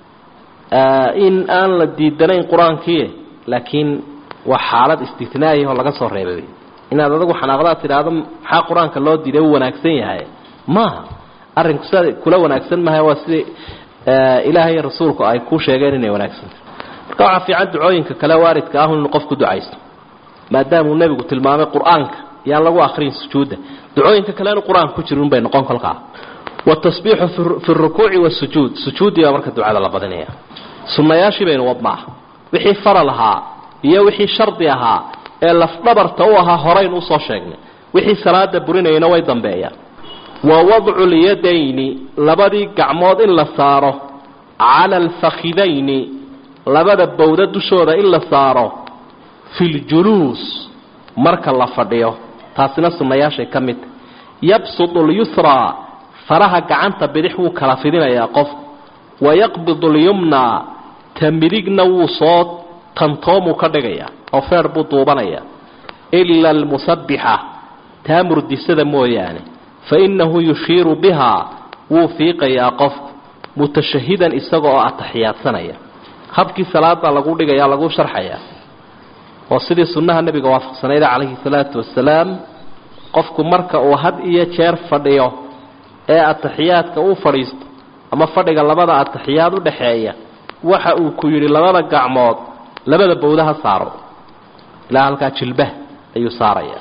in aan la diidanayn qur-aankii laakiin waa xaalad istitnaayi oo laga soo reebay inaad adagu xanaaqdaad tidhaahdo maxaa qur-aanka loo diiday u wanaagsan yahay maaha arrinku sidaa kula wanaagsan maha waa sidai ilaahay iyo rasuulku ay ku sheegeen inay wanaagsantah marka waxaa fiican ducooyinka kale waaridka ah inuu qofku ducaysto maadaamuu nebigu tilmaamay qur-aanka yaan lagu akriyin sujuudda ducooyinka kale inu qur-aanka ku jirin bay noqon kolkaa watasbiixu fi rukuuci wasujuud sujuuddii baa marka ducada la badinaya sunnayaashii baynu wadnaa wixii faral ahaa iyo wixii shardi ahaa ee lafdhabarta u ahaa horaynu usoo sheegnay wixii salaada burinayana way dambeeyaan wa wadcu lyadayni labadii gacmood in la saaro cala alfakhidayni labada bowda dushooda in la saaro fi ljuluus marka la fadhiyo taasina sunnayaashay ka mid yabsudu lyusraa faraha gacanta bidix wuu kala fidinayaa qofku wayaqbidu lyumnaa ta midigna wuu soo tantoomuu ka dhigayaa oo feer buu duubanayaa ila almusabbixa taa murdisada mooyaane fa innahu yushiiru bihaa wuu fiiqayaa qofku mutashahidan isaga oo ataxiyaadsanaya habkii salaada lagu dhigaya lagu sharxayaa oo sidii sunnaha nebiga waafaqsanayda calayhi salaatu wasalaam qofku marka uu had iyo jeer fadhiyo ee ataxiyaadka uu fadhiisto ama fadhiga labada ataxiyaad u dhaxeeya waxa uu ku yidhi labada gacmood labada bowdaha saaro ilaa halkaa jilbaha ayuu saaraya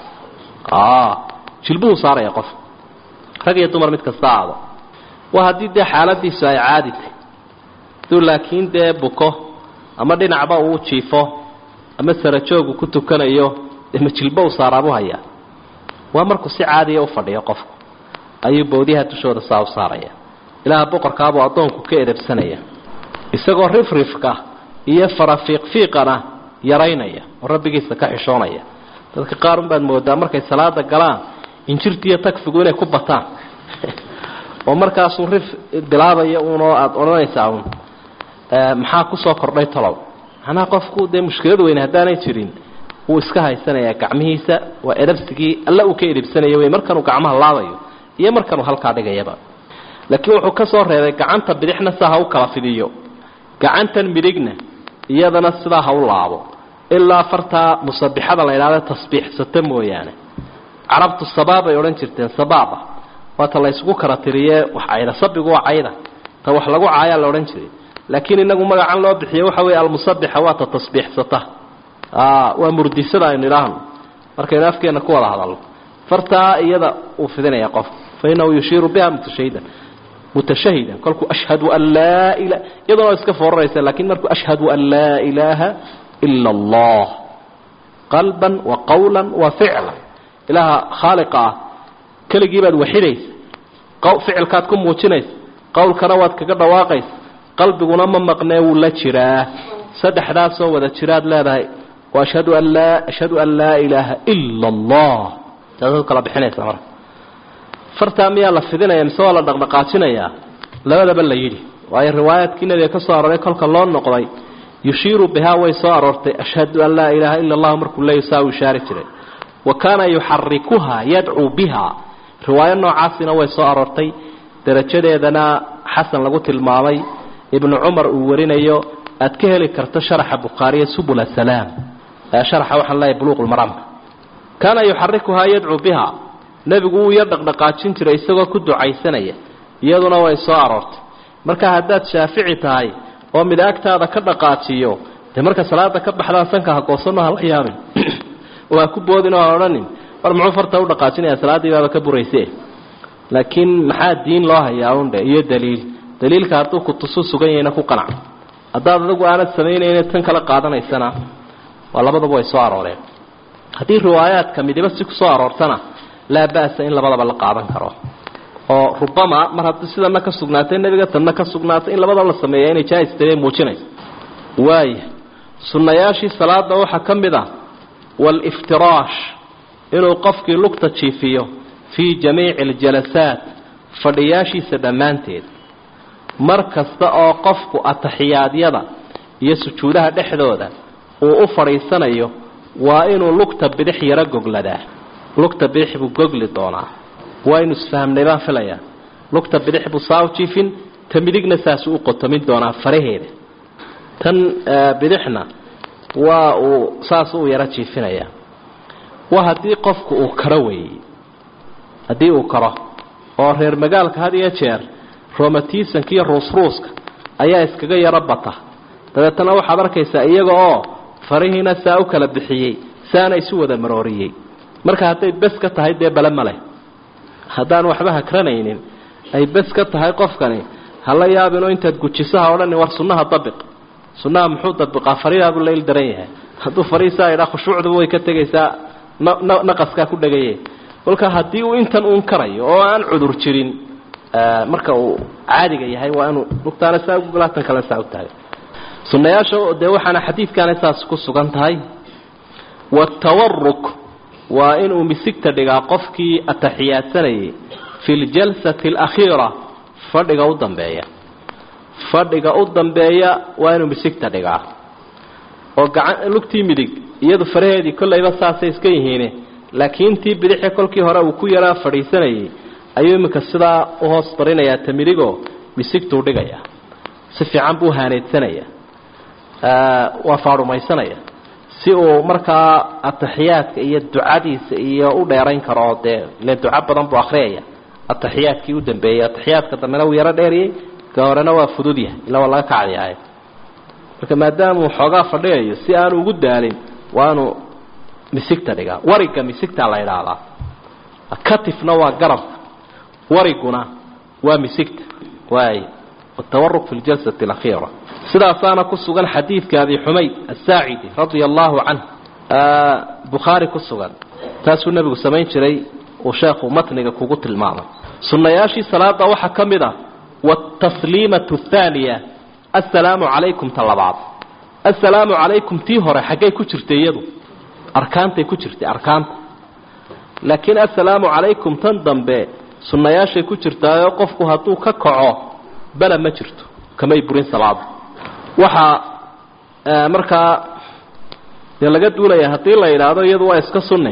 jilbuhuu saaraya qof rag iyo dumar mid kasta aado waa haddii dee xaaladiisu ay caadi tahy haduu laakiin dee buko ama dhinacba uu jiifo ama sarajoogu ku tukanayo dee ma jilbo u saaraabu hayaa waa markuu si caadiya u fadhiyo qofku ayuu bowdyaha dushooda saa u saaraya ilaaha boqorkaabuu addoonku ka edabsanaya isagoo rifrifka iyo farafiiqfiiqana yaraynaya oo rabbigiisa ka xishoonaya dadka qaar unbaad moodaa markay salaada galaan injirtiiyo tagfigu inay ku bataan oo markaasuu rif bilaabaya uunoo aada odhanaysaa uun maxaa kusoo kordhay talow macnaha qofku dee mushkilad weyne haddaanay jirin wuu iska haysanayaa gacmihiisa waa edhabsigii alla uu ka edhabsanaya wey markanuu gacmaha laabayo iyo markanuu halkaa dhigayaba laakiin wuxuu ka soo reebay gacanta bidixna saa ha u kala fidiyo gacantan midigna iyadana sidaa ha u laabo ilaa fartaa musabixada la idhahda tasbiixsata mooyaane carabtu sabaabay odhan jirteen sabaaba waata la ysgu kala tiriyee wax cayda sabigu waa cayda ta wax lagu caayaa la odhan jiray laakiin inagu magacan loo bixiye waxa weeye almusabixa waa ta tasbiixsata waa murdisada aynu idhaahno markaynu afkeenna ku wada hadalno fartaa iyada uu fidinaya qof fa inahu yushiiru biha mutashahidan mutashahidan kolkuu ashhadu an laa ila iyaduna waa iska fooraraysa lakiin markuu ashhadu an laa ilaaha ila allah qalban wa qawlan wa ficlan ilaaha khaaliqa ah keligii baad waxidaysa ficilkaad ku muujinaysa qowlkana waad kaga dhawaaqaysa qalbiguna ma maqnee wuu la jiraa saddexdaasoo wada jiraad leedahay ashhadu an laa ashhadu an laa ilaaha ila allah taasaad kala bixinaysa marka fartaa miyaa la fidinaya mise waa la dhaqdhaqaajinayaa labadaba la yidhi waayo riwaayaadkii nabiga ka soo aroray kolka loo noqday yushiiru bihaa way soo aroortay ashhadu an laa ilaaha ila allah markuu leey saa u ishaari jiray wa kaana yuxarikuha yadcuu biha riwaayo noocaasina way soo aroortay darajadeedana xasan lagu tilmaamay ibnu cumar uu warinayo aad ka heli karto sharaxa bukhaariya subul asalaam sharaxa waxaan leeyahay buluuqulmaraamka kaana yuxarikuhaa yadcuu biha nebigu wuu yar dhaqdhaqaajin jiray isagoo ku ducaysanaya iyaduna way soo aroortay marka haddaad shaafici tahay oo mid agtaada ka dhaqaajiyo dee marka salaada ka baxdaan sanka ha goosanno hala yaabin oo ha ku boodin oo ha odhanin war muxuu farta u dhaqaajinaya salaaddii baaba ka burayse laakiin maxaa diin loo hayaa undhe iyo daliil daliilka hadduu kutusu sugan yahayna ku qanac haddaad adagu aanad samaynayna tan kala qaadanaysana waa labadaba way soo arooreen haddii riwaayaadka midiba si kusoo aroortana laa ba'sa in labadaba la qaadan karo oo rubama mar haddii sidana ka sugnaatay nebiga tanna ka sugnaatay in labadaba la sameeya inay jaa-istay muujinayso waaya sunnayaashii salaada waxaa ka mid ah waaliftiraash inuu qofkii lugta jiifiyo fii jamiici aljalasaat fadhiyaashiisa dhammaanteed mar kasta oo qofku atixiyaadyada iyo sujuudaha dhexdooda uu u fadhiisanayo waa inuu lugta bidix yaro gogladaa lugta bidix buu gogli doonaa waa inu isfahamnay baan filayaa lugta bidix buu saa u jiifin ta midigna saasuu u qotomin doonaa faraheeda tan bidixna waa uu saas u yaro jiifinayaa waa haddii qofku uu karo weeyey haddii uu karo oo reer magaalka had iyo jeer romatisanka iyo ruusruuska ayaa iskaga yaro bata dabeetana waxaad arkaysaa iyaga oo farihiina saa u kala bixiyey saana isu wada marooriyey marka hadday bes ka tahay dee bale maleh haddaan waxba hakranaynin ay bes ka tahay qofkani hala yaabinoo intaad gujisaha odhani war sunnaha dabiq sunnaha muxuu dabiqaa faridaabuu layl daran yahay hadduu fariisaa idhaa khushuucduba way ka tegaysaa naqaskaa ku dhagaye kolka haddii uu intan uun karayo oo aan cudur jirin marka uu caadiga yahay waa inuu lugtaana saa ugulaatan kale saa u tahay sunnayaasha dee waxaana xadiidkaana saas ku sugan tahay watawaruk waa inuu misigta dhigaa qofkii ataxiyaadsanayay fi ljalsati alakhiira fadhiga u dambeeya fadhiga u dambeeya waa inuu misigta dhigaa oo gacan lugtii midig iyadu faraheedii kollayba saasay iska yihiine laakiin tii bidixi kolkii hore uu ku yaraa fadhiisanayay ayuu iminka sidaa u hoos barinayaa ta midigoo misigtuu dhigaya si fiican buu haaneedsanaya waa faarumaysanaya si uu markaa ataxiyaadka iyo ducadiisa iyo u dheerayn karo oo dee ile duco badan buu akhriyaya ataxiyaadkii u dambeeyey ataxiyaadka dambena wuu yaro dheeriyey ka horena waa fudud yahay ila waa laga kacdiyahay marka maadaamuu xoogaa fadhiyayo si aanu ugu daalin waanu misigta dhigaa wariga misigtaa la idhaahdaa katifna waa garabka wariguna waa misigta waay watawaruq fi ljalsati alakhiira sidaasaana ku sugan xadiidka abi xumayd asaacidi radia allahu canh bukhaari ku sugan taasuu nebigu samayn jiray uu sheekhu matniga kugu tilmaamay sunnayaashii salaada waxaa ka mid ah wاtasliimatu اthaaniya assalaamu calaykum ta labaad assalaamu calaykum tii hore xaggay ku jirtay iyadu arkaantay ku jirtay arkaanta laakiin assalaamu calaykum tan dambe sunnayaashay ku jirtaayoo qofku hadduu ka kaco bala ma jirto kamay burin salaada waxaa markaa dee laga duulaya haddii la yidhaahdo iyadu waa iska sunne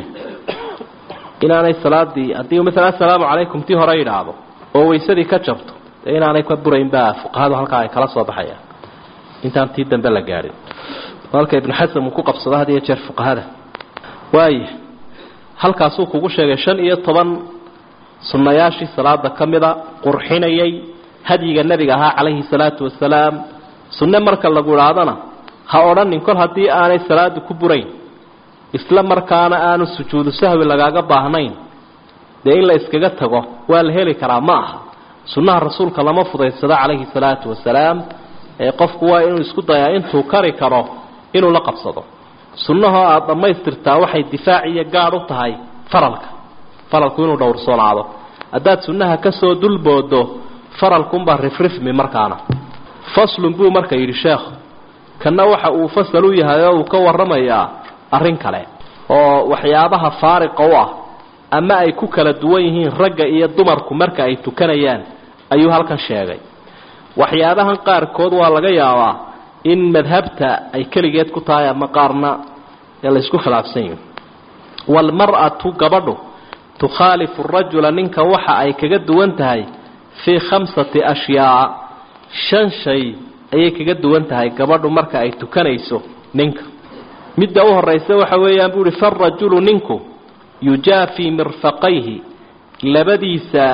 inaanay salaadii haddii maala assalaamu calaykum tii hore yidhaahdo oo waysadii ka jabto dee inaanay ka burayn baa fuqahadu halkaa ay kala soo baxayaan intaan tii dambe la gaadhin halka ibnu xasan uu ku qabsado had iyo jeer fuqahada waaya halkaasuu kugu sheegay shan iyo toban sunnayaashii salaada ka mida qurxinayay hadyiga nebiga ahaa calayhi salaatu wasalaam sunne marka lagu idhaahdana ha odhanin kol haddii aanay salaadu ku burayn isla markaana aanu sujuudu sahwi lagaaga baahnayn dee in la iskaga tago waa la heli karaa ma aha sunnaha rasuulka lama fudaysado calayhi salaatu wasalaam ee qofku waa inuu isku dayaa intuu kari karo inuu la qabsado sunnahoo aada dhammaystirtaa waxay difaac iyo gaadh u tahay faralka faralku inuu dhowrsoonaado haddaad sunnaha ka soo dulboodo faralkunbaa rifrifmi markaana faslun buu marka yidhi sheekhu kanna waxa uu fasal u yahay oo uu ka warramayaa arrin kale oo waxyaabaha faariqa u ah ama ay ku kala duwan yihiin ragga iyo dumarku marka ay tukanayaan ayuu halkan sheegay waxyaabahan qaarkood waa laga yaabaa in madhabta ay keligeed ku tahay ama qaarna ee la isku khilaafsan yihin waalmar'atu gabadhu tukhaalifu rajula ninka waxa ay kaga duwan tahay fii khamsati ashyaa shan shay ayay kaga duwan tahay gabadhu marka ay tukanayso ninka midda u horaysa waxa weeyaan buu uhi farajulu ninku yujaafii mirfaqayhi labadiisa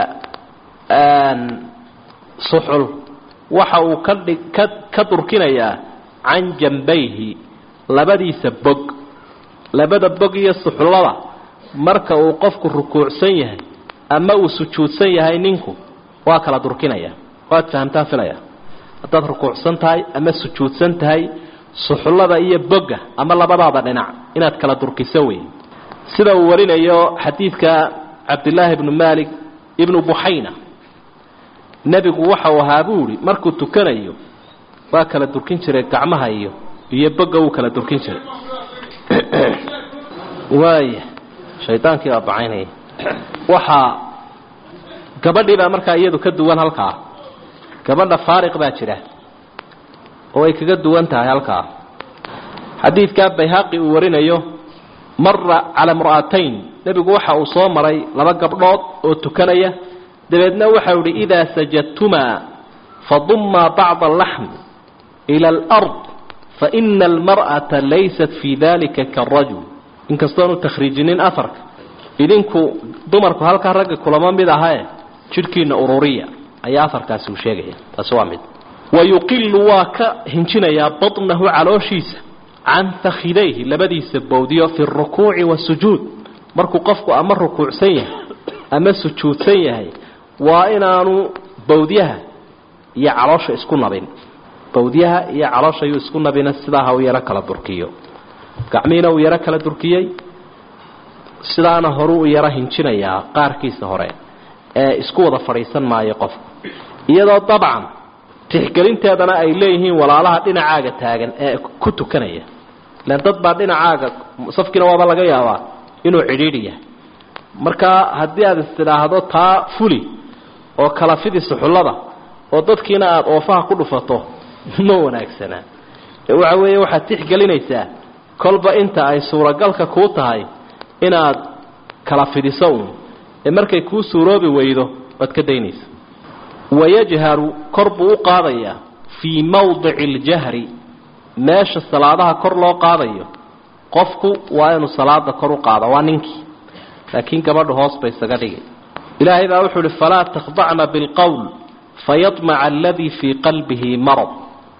suxul waxa uu ka dhig ka ka durkinayaa can jambayhi labadiisa bog labada bog iyo suxullada marka uu qofku rukuucsan yahay ama uu sujuudsan yahay ninku waa kala durkinaya waad fahamtaan filaya haddaad rukuucsan tahay ama sujuudsan tahay suxullada iyo bogga ama labadaada dhinac inaad kala durkiso wey sida uu warinayo xadiidka cabdillaahi ibnu malik ibnu buxayna nebigu waxa uu ahaa buu ihi markuu tukanayo waa kala durkin jiray gacmaha iyo iyo bogga wuu kala durkin jiray waaya shaydaankii baa bacaynaya waxaa gabadhii baa markaa iyadu ka duwan halkaa gabadha faariq baa jira oo ay kaga duwan tahay halkaa xadiidkaa bayhaqi uu warinayo mara cala imra'atayn nebigu waxa uu soo maray laba gabdhood oo tukanaya dabeedna waxau ihi idaa sajadtumaa fadummaa bacda alaxm ila alard faina almar'ata laysat fii dalika kaarajul inkastoonu takhriijinin afarka idinku dumarku halkaa ragga kulamo mid ahae jidhkiina ururiya ayaa afarkaasi uu sheegaya taasi waa mid wayuqilu waa ka hinjinayaa baطnahu calooshiisa can fakhidayhi labadiisa bowdiyo fi اrukuuci wasujuud markuu qofku ama rukuucsan yahay ama sujuudsan yahay waa inaanu bowdyaha iyo caloosha isku nabin bowdyaha iyo caloosha yuu isku nabina sidaa ha u yaro kala durkiyo gacmihiina uu yaro kala durkiyey sidaana horuu u yaro hinjinayaa qaarkiisa hore ee isku wada fadhiisan maayo qofku iyadoo dabcan tixgelinteedana ay leeyihiin walaalaha dhinacaaga taagan ee ku tukanaya ilaan dad baa dhinacaaga safkiina waaba laga yaabaa inuu cidhiidhi yahay markaa haddii aad istidhaahdo taa fuli oo kala fidi suxullada oo dadkiina aada oofaha ku dhufato ma wanaagsanaa ee waxa weeye waxaad tixgelinaysaa kolba inta ay suuragalka kuu tahay inaad kala fidiso uun ee markay kuu suuroobi weydo waad ka daynaysa wayajharu kor buu u qaadayaa fii mawdici اljahri meesha salaadaha kor loo qaadayo qofku waa inuu salaada kor u qaado waa ninkii laakiin gabadhu hoos bay isaga dhigay ilaahay baa wuxuu uhi falaa takhdacna bilqowl fayadmaca aladii fii qalbihi marad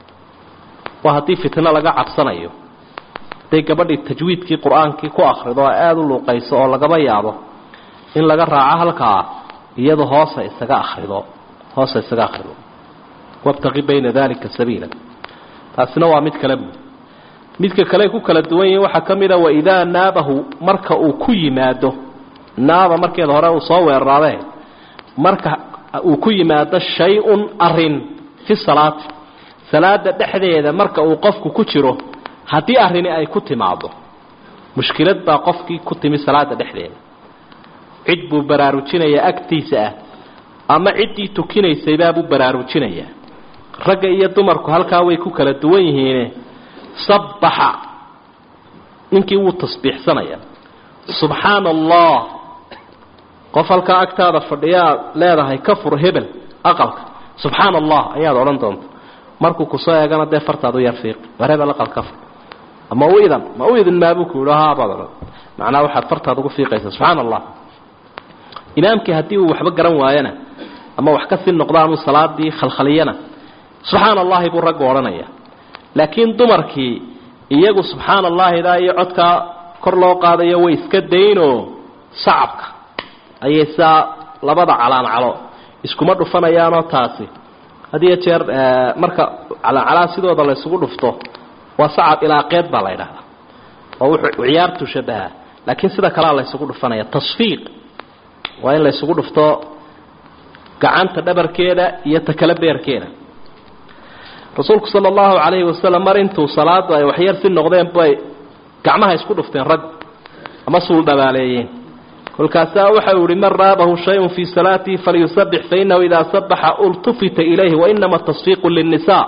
waa haddii fitno laga cabsanayo hadday gabadhii tajwiidkii qur-aankii ku akrido oo aada u luuqayso oo lagaba yaabo in laga raaco halkaa iyadu hoosa isaga akrido hoosa isaga akrido wabtaqi bayna dalika sabiila taasina waa mid kale buud midka kale ku kala duwan yihiin waxaa ka mid a waidaa naabahu marka uu ku yimaado naaba markeeda hore uu soo weeraraadee marka uu ku yimaado shay-un arin fi salaati salaada dhexdeeda marka uu qofku ku jiro haddii arrini ay ku timaado mushkilad baa qofkii ku timi salaada dhexdeeda cid buu baraarujinayaa agtiisa ah ama ciddii tukinaysaybaa baraarujinayaa ragga iyo dumarku halkaa way ku kala duwan yihiine sabbaxa ninkii wuu tasbiixsanayaa subxaana allah qof halkaa agtaada fadhiyaa leedahay ka fur hebel aqalka subxaana allah ayaad odhan doonta markuu kusoo eegana dee fartaad u yar fiiqi war hebel aqal ka fur ama u idan ma u idin maabuu ku yidhi haabaad odhan macnaa waxaad fartaad ugu fiiqaysaa subxaana allah imaamkii haddii uu waxba garan waayana ama wax ka sii noqdaanuu salaadii khalkhaliyana subxaana allahi buu raggu odhanaya laakiin dumarkii iyagu subxaana allahidaa iyo codkaa kor loo qaadayo way iska daynoo sacabka ayay saa labada calaancalo iskuma dhufanayaanoo taasi had iyo jeer marka calaancalaha sidooda la ysugu dhufto waa sacab ilaaqeed baa la ydhahdaa oo wuxuu ciyaartu shabaha laakiin sida kalea la ysugu dhufanaya tasfiiq waa in la ysugu dhufto gacanta dhabarkeeda iyo takale beerkeeda rasuulku sala allahu calayhi wasalam mar intuu salaadu ay waxyar si noqdeen bay gacmaha isku dhufteen rag ama suul dhabaaleeyeen kolkaasaa waxa uu yihi man raabahu shayun fii salaatihi falyusabix fainahu idaa sabaxa ultufita ilayhi wainama tasfiiqu linnisaa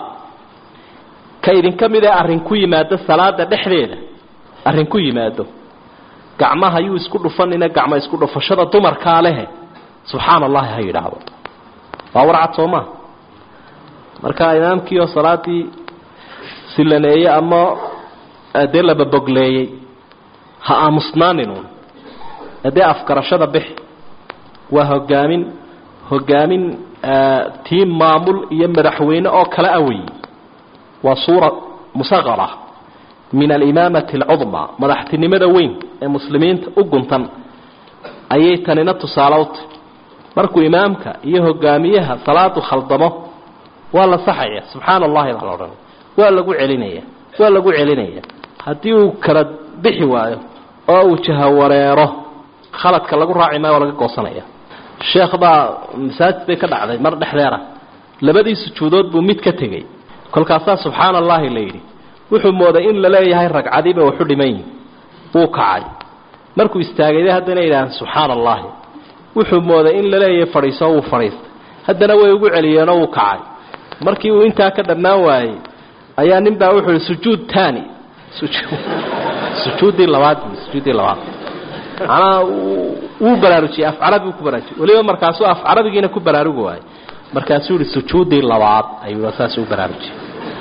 ka idinka mid ee arrin ku yimaado salaada dhexdeeda arrin ku yimaado gacmaha yuu isku dhufanina gacmo isku dhufashada dumarkaa lehe subxaana allahi ha yidhaahdo waa warcad soo maa marka imaamkii oo salaadii silaneeyey ama dee lababogleeyey ha aamusnaaninun dee afgarashada bixi waa hogaamin hogaamin tii maamul iyo madaxweyne oo kale awey waa suura musaqara min alimaamati alcudmaa madaxtinimada weyn ee muslimiinta u guntan ayay tanina tusaalowtay markuu imaamka iyo hogaamiyaha salaadu khaldamo waa la saxaya subxaana allahi baa la odhanaya waa lagu celinaya waa lagu celinaya haddii uu kala bixi waayo oo uu jahawareero khaladka lagu raaci maayo waa laga goosanaya sheekh baa masaajid bay ka dhacday mar dhexdeera labadii sujuudood buu mid ka tegey kolkaasaa subxaana allahi la yidhi wuxuu mooday in la leeyahay ragcadiiba waxu dhiman yihin wuu kacay markuu istaagayday haddana yidhaaheen subxaana allahi wuxuu mooday in la leeyahay fadhiiso wuu fadhiistay haddana way ugu celiyeenoo wuu kacay markii uu intaa ka dhammaan waayey ayaa nin baa wuxuu ihi sujuud tani sujuuddii labaad sujuuddii labaad macnaha wuu baraarujiyey af carabi uu ku baraarujiyey weliba markaasuu af carabigiina ku baraarugi waayey markaasuu yihi sujuuddii labaad ayuu saas u baraarujiyey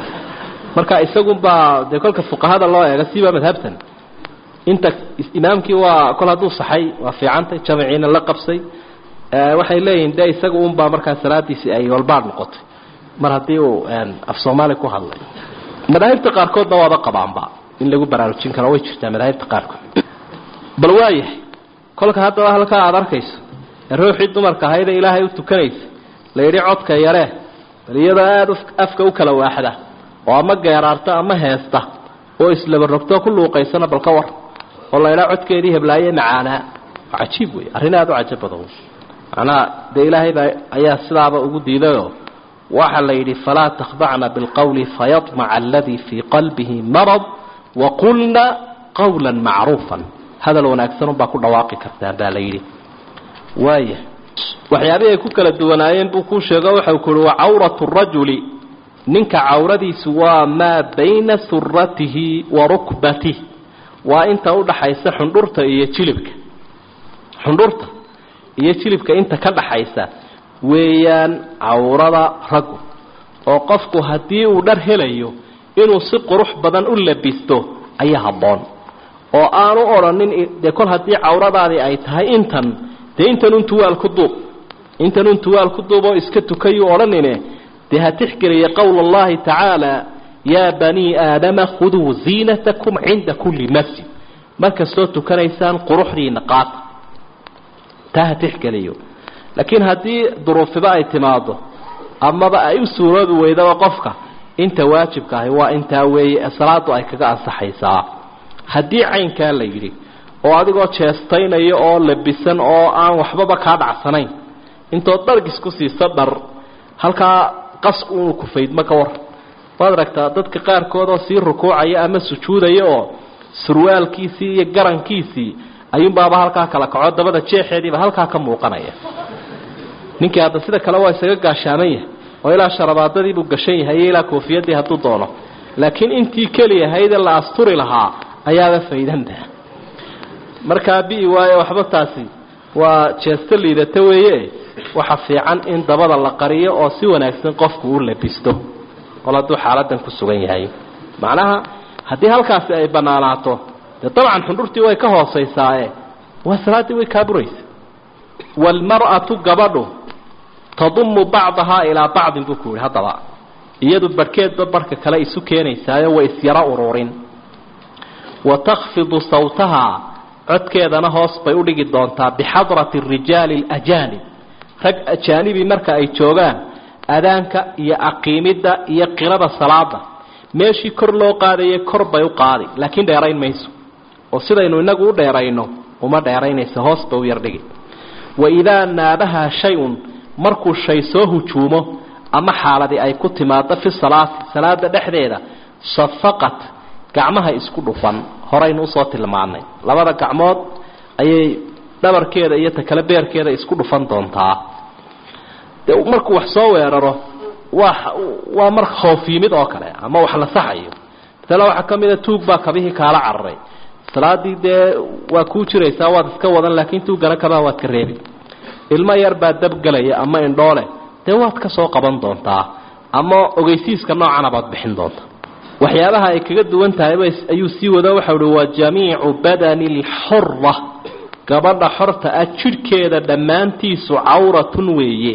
marka isagunbaa dee kolka fuqahada loo eega siba madhabtan inta imaamkii waa kol hadduu saxay waa fiicantay jamciina la qabsay waxay leeyihin de isaga unbaa markaa salaadiisii ay walbaad noqotay mar haddii uu af soomaali ku hadlay madaahibta qaarkoodna waaba qabaanba in lagu baraarujin karo way jirtaa madaahibta qaarkood bal waayahay kolka haddaba halkaa aada arkayso ee ruuxii dumarka ahaydee ilaahay u tukanaysa la yidhi codka yaree bal iyadoo aada afka u kala waaxda oo ama geeraarta ama heesta oo islaba rogtoo ku luuqaysana bal ka war oo la idhaa codkeedii heblaaye macaanaa waa cajiib wey arrin aada u cajab badan macnaha dee ilaahay baa ayaa sidaaba ugu diidayoo waxaa la yidhi falaa takhdacna bilqowli fayadmaca aladii fii qalbihi marad waqulna qawla macruufan hadal wanaagsan unbaa ku dhawaaqi kartaan baa la yidhi waaya waxyaabihii ay ku kala duwanaayeen buu kuu sheego waxau ku uhi wa cawratu rajuli ninka cawradiisu waa maa bayna suratihi wa rukbatih waa inta udhaxaysa xundhurta iyo jilibka xundhurta iyo jilibka inta ka dhaxaysa weeyaan cawrada raggu oo qofku haddii uu dhar helayo inuu si qurux badan u labisto ayaa habboon oo aanu odhanin dee kol haddii cawradaadii ay tahay intan dee intanun tuwaal ku duub intanun tuwaal ku duub oo iska tukayuu odhanine dee ha tixgeliya qowla allahi tacaala yaa banii aadama khuduu ziinatakum cinda kulli masjid mar kastoo tukanaysaan quruxdiina qaata taa ha tixgeliyo laakiin haddii duruufiba ay timaado amaba ay u suuroobi weydaba qofka inta waajibka ahi waa intaa weeye ee salaadu ay kaga ansaxaysaa haddii caynkaa la yidhi oo adigoo jeestaynaya oo labisan oo aan waxbaba kaa dhacsanayn intood dhargis ku siisa dhar halkaa qasku inuu kufaydma ka war waad aragtaa dadka qaarkood oo sii rukuucaya ama sujuudaya oo surwaalkiisii iyo garankiisii ayuunbaaba halkaa kala kaco dabada jeexeediiba halkaa ka muuqanaya ninkii hadda sida kale waa isaga gaashaaman yahay oo ilaa sharabaadadiibuu gashan yahay iyo ilaa koofiyadii hadduu doono laakiin intii keliyahaydee la asturi lahaa ayaaba faydanta markaa bi'i waayo waxba taasi waa jeesto liidata weeye waxa fiican in dabada la qariyo oo si wanaagsan qofku u labisto kol hadduu xaaladan ku sugan yahay macnaha haddii halkaasi ay banaanaato dee dabcan xundhurtii way ka hoosaysaae waa salaaddii way kaaburaysa waalmar'atu gabadhu tadumu bacdahaa ilaa bacdin buu ku yihi haddaba iyadu barhkeedba barhka kale isu keenaysaayo way isyaro ururin wa takhfidu sawtahaa codkeedana hoos bay udhigi doontaa bixadrati rijaali alajaanib rag ajaanibi marka ay joogaan adaanka iyo aqiimidda iyo qirada salaada meeshii kor loo qaadayay kor bay u qaadi laakiin dheerayn mayso oo sidaynu inagu u dheerayno uma dheeraynaysa hoos bay u yardhigi wa idaa naabahaa shay-un markuu shay soo hujuumo ama xaaladii ay ku timaado fi salaati salaada dhexdeeda safaqat gacmaha isku dhufan horaynu usoo tilmaanay labada gacmood ayay dhabarkeeda iyo ta kale beerkeeda isku dhufan doontaa de markuu wax soo weeraro waa waa mar khoof yimid oo kale ama wax la saxayo masale waxaa ka mid a tuug baa kabihii kaala cararay salaadii dee waa kuu jiraysaa waad iska wadan laakiin tuugana kabaha waad ka reebi ilmo yar baa dabgelaya ama indhoole dee waad ka soo qaban doontaa ama ogeysiiska noocana baad bixin doontaa waxyaabaha ay kaga duwan tahayba ayuu sii wado waxau uhi wa jamiicu badani lxura gabadha xorta ah jidhkeeda dhammaantiisu cawratun weeye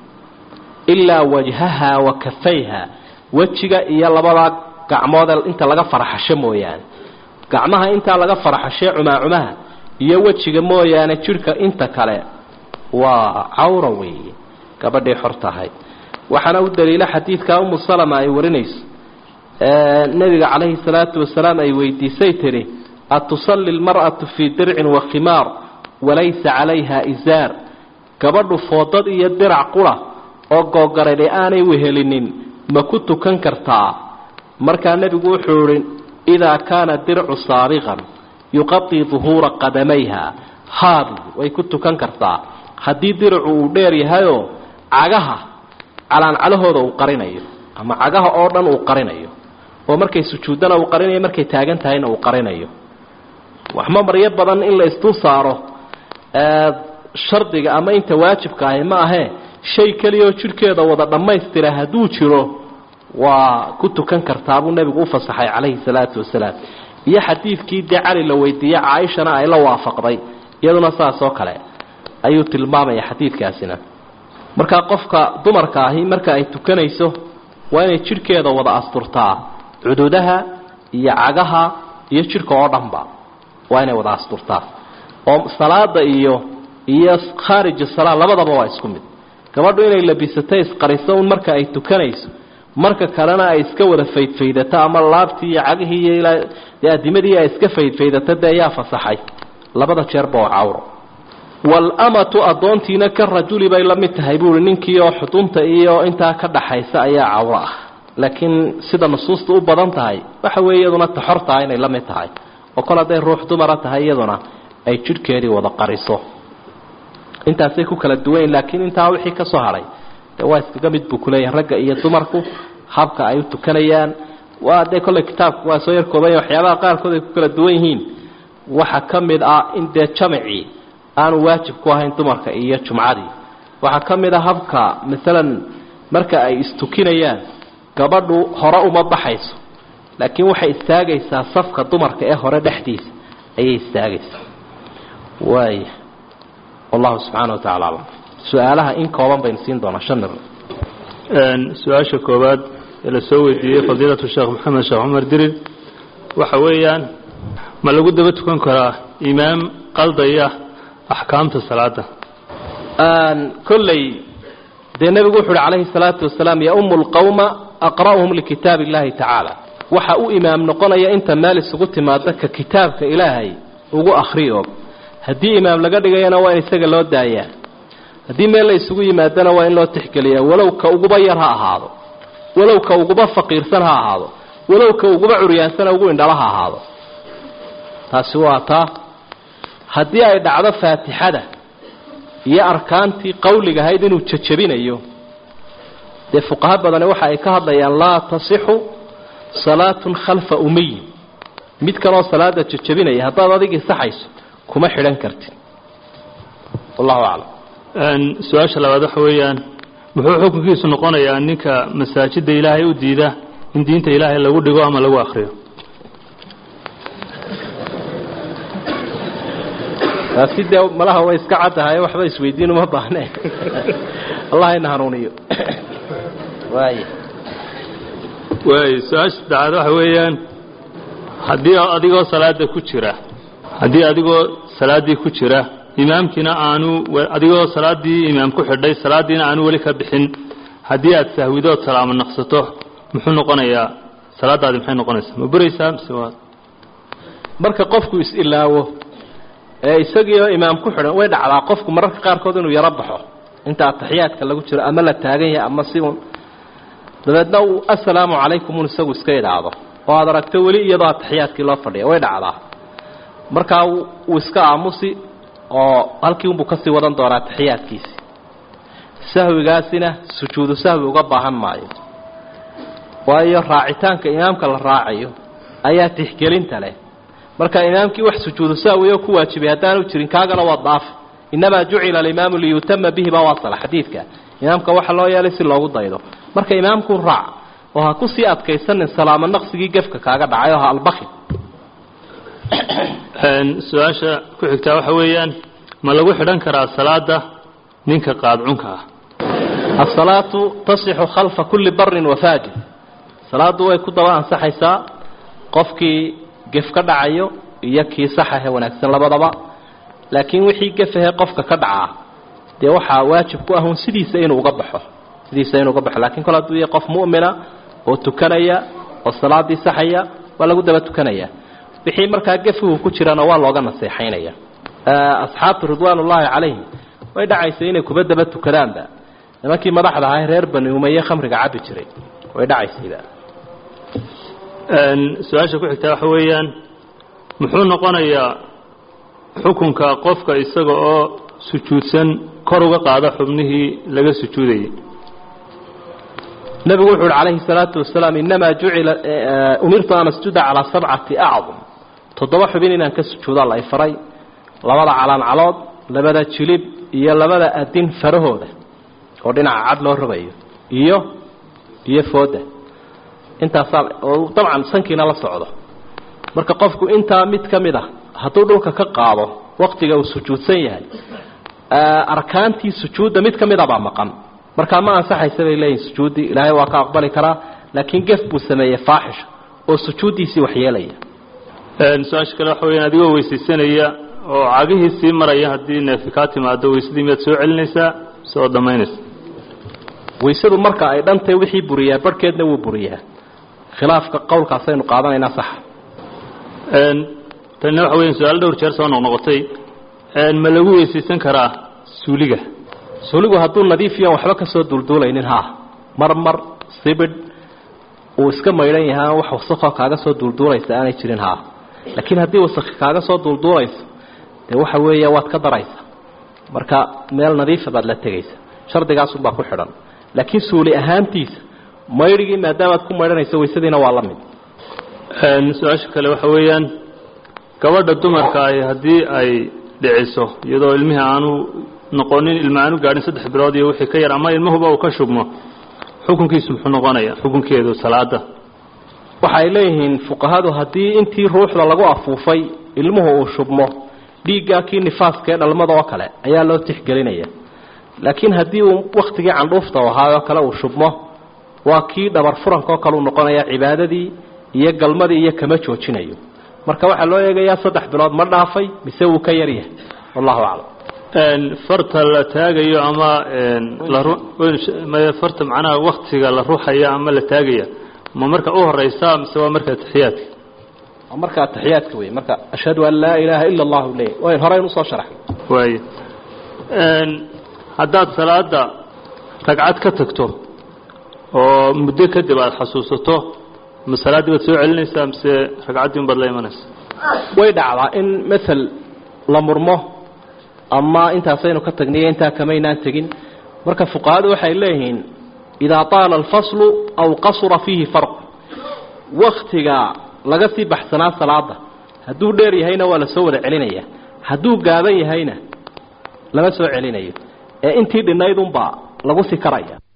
ilaa wajhaha wa kafayha wejiga iyo labadaa gacmood inta laga faraxasho mooyaane gacmaha intaa laga faraxashee cumaacumaha iyo wejiga mooyaane jidhka inta kale waa cawra weeye gabadhii xor tahay waxaana u daliila xadiidka umu salama ay warinayso nebiga calayhi salaatu wasalaam ay weydiisay tidhi atusalli lmar'atu fii dircin wa khimaar walaysa calayha isaar gabadhu foodad iyo dirac qura oo googaradhe aanay wehelinin ma ku tukan kartaa markaa nebigu wuxuu idhi idaa kaana dircu saabiqan yuqadii duhuura qadamayha haabi way ku tukan kartaa haddii diricu uu dheer yahayoo cagaha calaancalahooda uu qarinayo ama cagaha oo dhan uu qarinayo oo markay sujuuddana uu qarinayo markay taagan tahayna uu qarinayo waxma maryo badan in la isdul saaro shardiga ama inta waajibka ahi ma ahee shay keliyaoo jidhkeeda wada dhammaystira hadduu jiro waa ku tukan kartaa buu nebigu u fasaxay calayhi salaatu wasalaam iyo xadiidkii dee cali la weydiiyey caaishana ay la waafaqday iyaduna saas oo kale ayuu tilmaamaya xadiidkaasina markaa qofka dumarka ahi marka ay tukanayso waa inay jidhkeeda wada asturtaa cududaha iyo cagaha iyo jidhka oo dhanba waa inay wada asturtaa oo salaada iyo iyo khaarij salaa labadaba waa isku mid gabadhu inay labisato isqariso un marka ay tukanayso marka kalena ay iska wada faydfaydato ama laabtii iyo cagihii iyo ilaa dee adimadii ay iska faydfaydato dee yaa fasaxay labada jeerba oo cawro waalamatu addoontiina ka rajuli bay la mid tahay buuhi ninkii oo xudunta iyo intaa ka dhaxaysa ayaa cawro ah laakiin sida nusuusta u badan tahay waxa weeye iyaduna taxortaha inay la mid tahay oo kol hadday ruux dumara tahay iyaduna ay jidhkeedii wada qariso intaasay ku kala duwanyiin laakiin intaa wixii ka soo hadhay dee waa iskaga mid buu kuleeyahay ragga iyo dumarku habka ay u tukanayaan waa dee kolley kitaabku waa soo yar koobanya waxyaabaha qaarkood ay ku kala duwan yihiin waxa ka mid ah in dee jamacii aanu waajib ku ahayn dumarka iyo jumcadii waxaa ka mid a habka maalan marka ay istukinayaan gabadhu hore uma baxayso laakiin waxay istaagaysaa safka dumarka ee hore dhexdiisa ayay istaagaysaa waaya wallahu subxaana wa tacala aclam su-aalaha in kooban baynu siin doonaa shan mir su-aasha koowaad ee la soo weydiiyey fadiilatu sheekh maxamed sheekh cumar dirir waxa weeyaan ma lagu daba tukan karaa imaam qaldaya axkaamta salaada kolley dee nebigu wuxu uhi calayhi salaatu wasalaam yaumu lqawma aqra'uhum likitaab illahi tacaala waxa u imaam noqonaya inta meel isugu timaada ka kitaabka ilaahay ugu akhri og haddii imaam laga dhigayana waa in isaga loo daayaa haddii meel la isugu yimaadana waa in loo tixgeliyaa walow ka uguba yar ha ahaado walow ka uguba faqiirsan ha ahaado walow ka uguba curyaansana ugu indhala ha ahaado taasi waa taa haddii ay dhacdo faatixada iyo arkaantii qawliga ahayd inuu jajabinayo dee fuqaha badani waxa ay ka hadlayaan laa tasixu salaatun khalfa umiyin mid kaloo salaada jajabinaya haddaad adigii saxayso kuma xidhan kartid wallahu aclam su-aasha labaad waxa weeyaan muxuu xukunkiisu noqonayaa ninka masaajida ilaahay u diida in diinta ilaahay lagu dhigo ama lagu akriyo taasi dee malaha way iska caddahay waxba isweydiin uma baahne allah ina hanuuniyo waay waay su-aasha saddexaad waxa weeyaan haddii adigoo salaada ku jira haddii adigoo salaaddii ku jira imaamkiina aanu adigoo salaaddii imaam ku xidhay salaaddiina aanu weli ka bixin haddii aad sahwidood salaamo naqsato muxuu noqonayaa salaadaadi maxay noqonaysaa ma buraysaa mise waa marka qofku is-ilaawo ee isagiioo imaam ku xidhan way dhacdaa qofku mararka qaarkood inuu yaro baxo inta ataxiyaadka lagu jiro ama la taagan yahay ama si un dabeedna uu assalaamu calaykum un isagu iska idhaahdo oo aad aragto weli iyadoo ataxiyaadkii loo fadhiya way dhacdaa markaa wuu iska aamusi oo halkii unbuu kasii wadan doonaa taxiyaadkiisi sahwigaasina sujuudu sahwi uga baahan maayo waayo raacitaanka imaamka la raacayo ayaa tixgelinta leh marka imaamkii wax sujuudu sahwi oo ku waajibay haddaanu jirin kaagana waa daaf inamaa jucila alimaamu liyutama bihi baa waasala xadiidka imaamka waxa loo yeelay si loogu daydo marka imaamku raac oo ha kusii adkaysanin salaamo naqsigii gefka kaaga dhacay oo ha albaki su-aasha ku xigtaa waxa weeyaan ma lagu xidhan karaa salaada ninka qaadcunka ah asalaatu tasixu khalfa kulli barin wafaajir salaadu way ku daba ansaxaysaa qofkii gef ka dhacayo iyo kii saxahe wanaagsan labadaba laakiin wixii gefahe qofka ka dhacaa dee waxaa waajib ku ahun sidiisa inuu uga baxo sidiisa inuu uga baxo lakiin kol hadduu yahay qof mu'mina oo tukanaya oo salaadii saxaya waa lagu daba tukanaya wixii markaa gefuhu ku jirana waa looga naseexaynaya asxaabtu ridwaan ullaahi calayhim way dhacaysa inay kuba daba tukadaanba nimankii madaxda ahaa reer bani umaye khamriga cabi jiray way dhacaysayba su-aasha ku xigtaa waxa weeyaan muxuu noqonayaa xukunka qofka isaga oo sujuudsan kor uga qaada xubnihii laga sujuudayay nebigu wuxu uhi calayhi salaatu wasalaam inamaa jucila umirtu an asjuda calaa sabcati acdum toddoba xubin inaan ka sujuudaa la ifaray labada calaancalood labada jilib iyo labada adin farahooda oo dhinaca cad loo rogayo iyo iyo fooda intaasaa oo dabcan sankiina la socdo marka qofku intaa mid ka mid a hadduu dhulka ka qaado waktiga uu sujuudsan yahay arkaantii sujuudda mid ka mid a baa maqan markaa ma ansaxaysa bay leeyihin sujuuddii ilaahay waa ka aqbali karaa laakiin gef buu sameeyey faaxisha oo sujuuddiisii waxyeelaya su-aasha kale waxa weyaan adigoo weysaysanaya oo cagihii sii maraya haddii neefi kaa timaado weysadii miyaad soo celinaysaa soo dhammaynaysa weysadu marka ay dhantay wixii buriyaa barhkeedna wuu buriyaa khilaafka qowlkaasaynu qaadanaynaa saxa tanina waxa weyan su-aal dhowr jeer soo noqnoqotay ma lagu weysaysan karaa suuliga suuligu hadduu nadiifiyan waxba ka soo duulduulaynin haa mar mar sibidh uu iska maydhan yahay wax wasakoo kaaga soo duulduulaysa aanay jirin haa laakiin haddii wasakhi kaaga soo duulduulayso dee waxa weeya waad ka daraysa marka meel nadiifa baad la tegaysa shardigaasunbaa ku xidhan laakiin suuli ahaantiisa maydhigii maadaamaad ku maydhanayso weysadiina waa la mid su-aasha kale waxa weeyaan gabadha dumarka ahi haddii ay dhiciso iyadoo ilmihii aanu noqonin ilma aanu gaadhin saddex bilood iyo wixii ka yar ama ilmahuba uu ka shubmo xukunkiisu muxuu noqonaya xukunkeedu salaada waxay leeyihiin fuqahadu haddii intii ruuxda lagu afuufay ilmuhu uu shubmo dhiiggaa kii nifaaska ee dhalmada oo kale ayaa loo tixgelinaya laakiin haddii uu wakhtigii candhuufta ahaayoo kale uu shubmo waa kii dhabar furanka oo kale uu noqonaya cibaadadii iyo galmadii iyo kama joojinayo marka waxaa loo eegayaa saddex bilood ma dhaafay mise wuu ka yaryahay wallahu aclam farta la taagayo ama farta macnaha waktiga la ruxaya ama la taagaya ma marka u horeysa mise waa marka taxiyaadka waa marka ataxiyaadka wey marka ashhadu an laa ilaaha ila allahu le wayn horeyn usoo sharaxay waay haddaad salaada ragcad ka tagto oo muddo kadib aada xasuusato ma salaaddii baad soo celinaysaa mise ragcaddii un baad la imanaysa way dhacdaa in mael la murmo ama intaasaynu ka tagniyo intaa kamaynaan tegin marka fuqahadu waxay leeyihiin idaa taala alfaslu aw qasura fiihi farq waktiga laga sii baxsanaa salaada hadduu dheer yahayna waa la soo wada celinaya hadduu gaaban yahayna lama soo celinayo ee intii dhinaydunbaa lagu sii karaya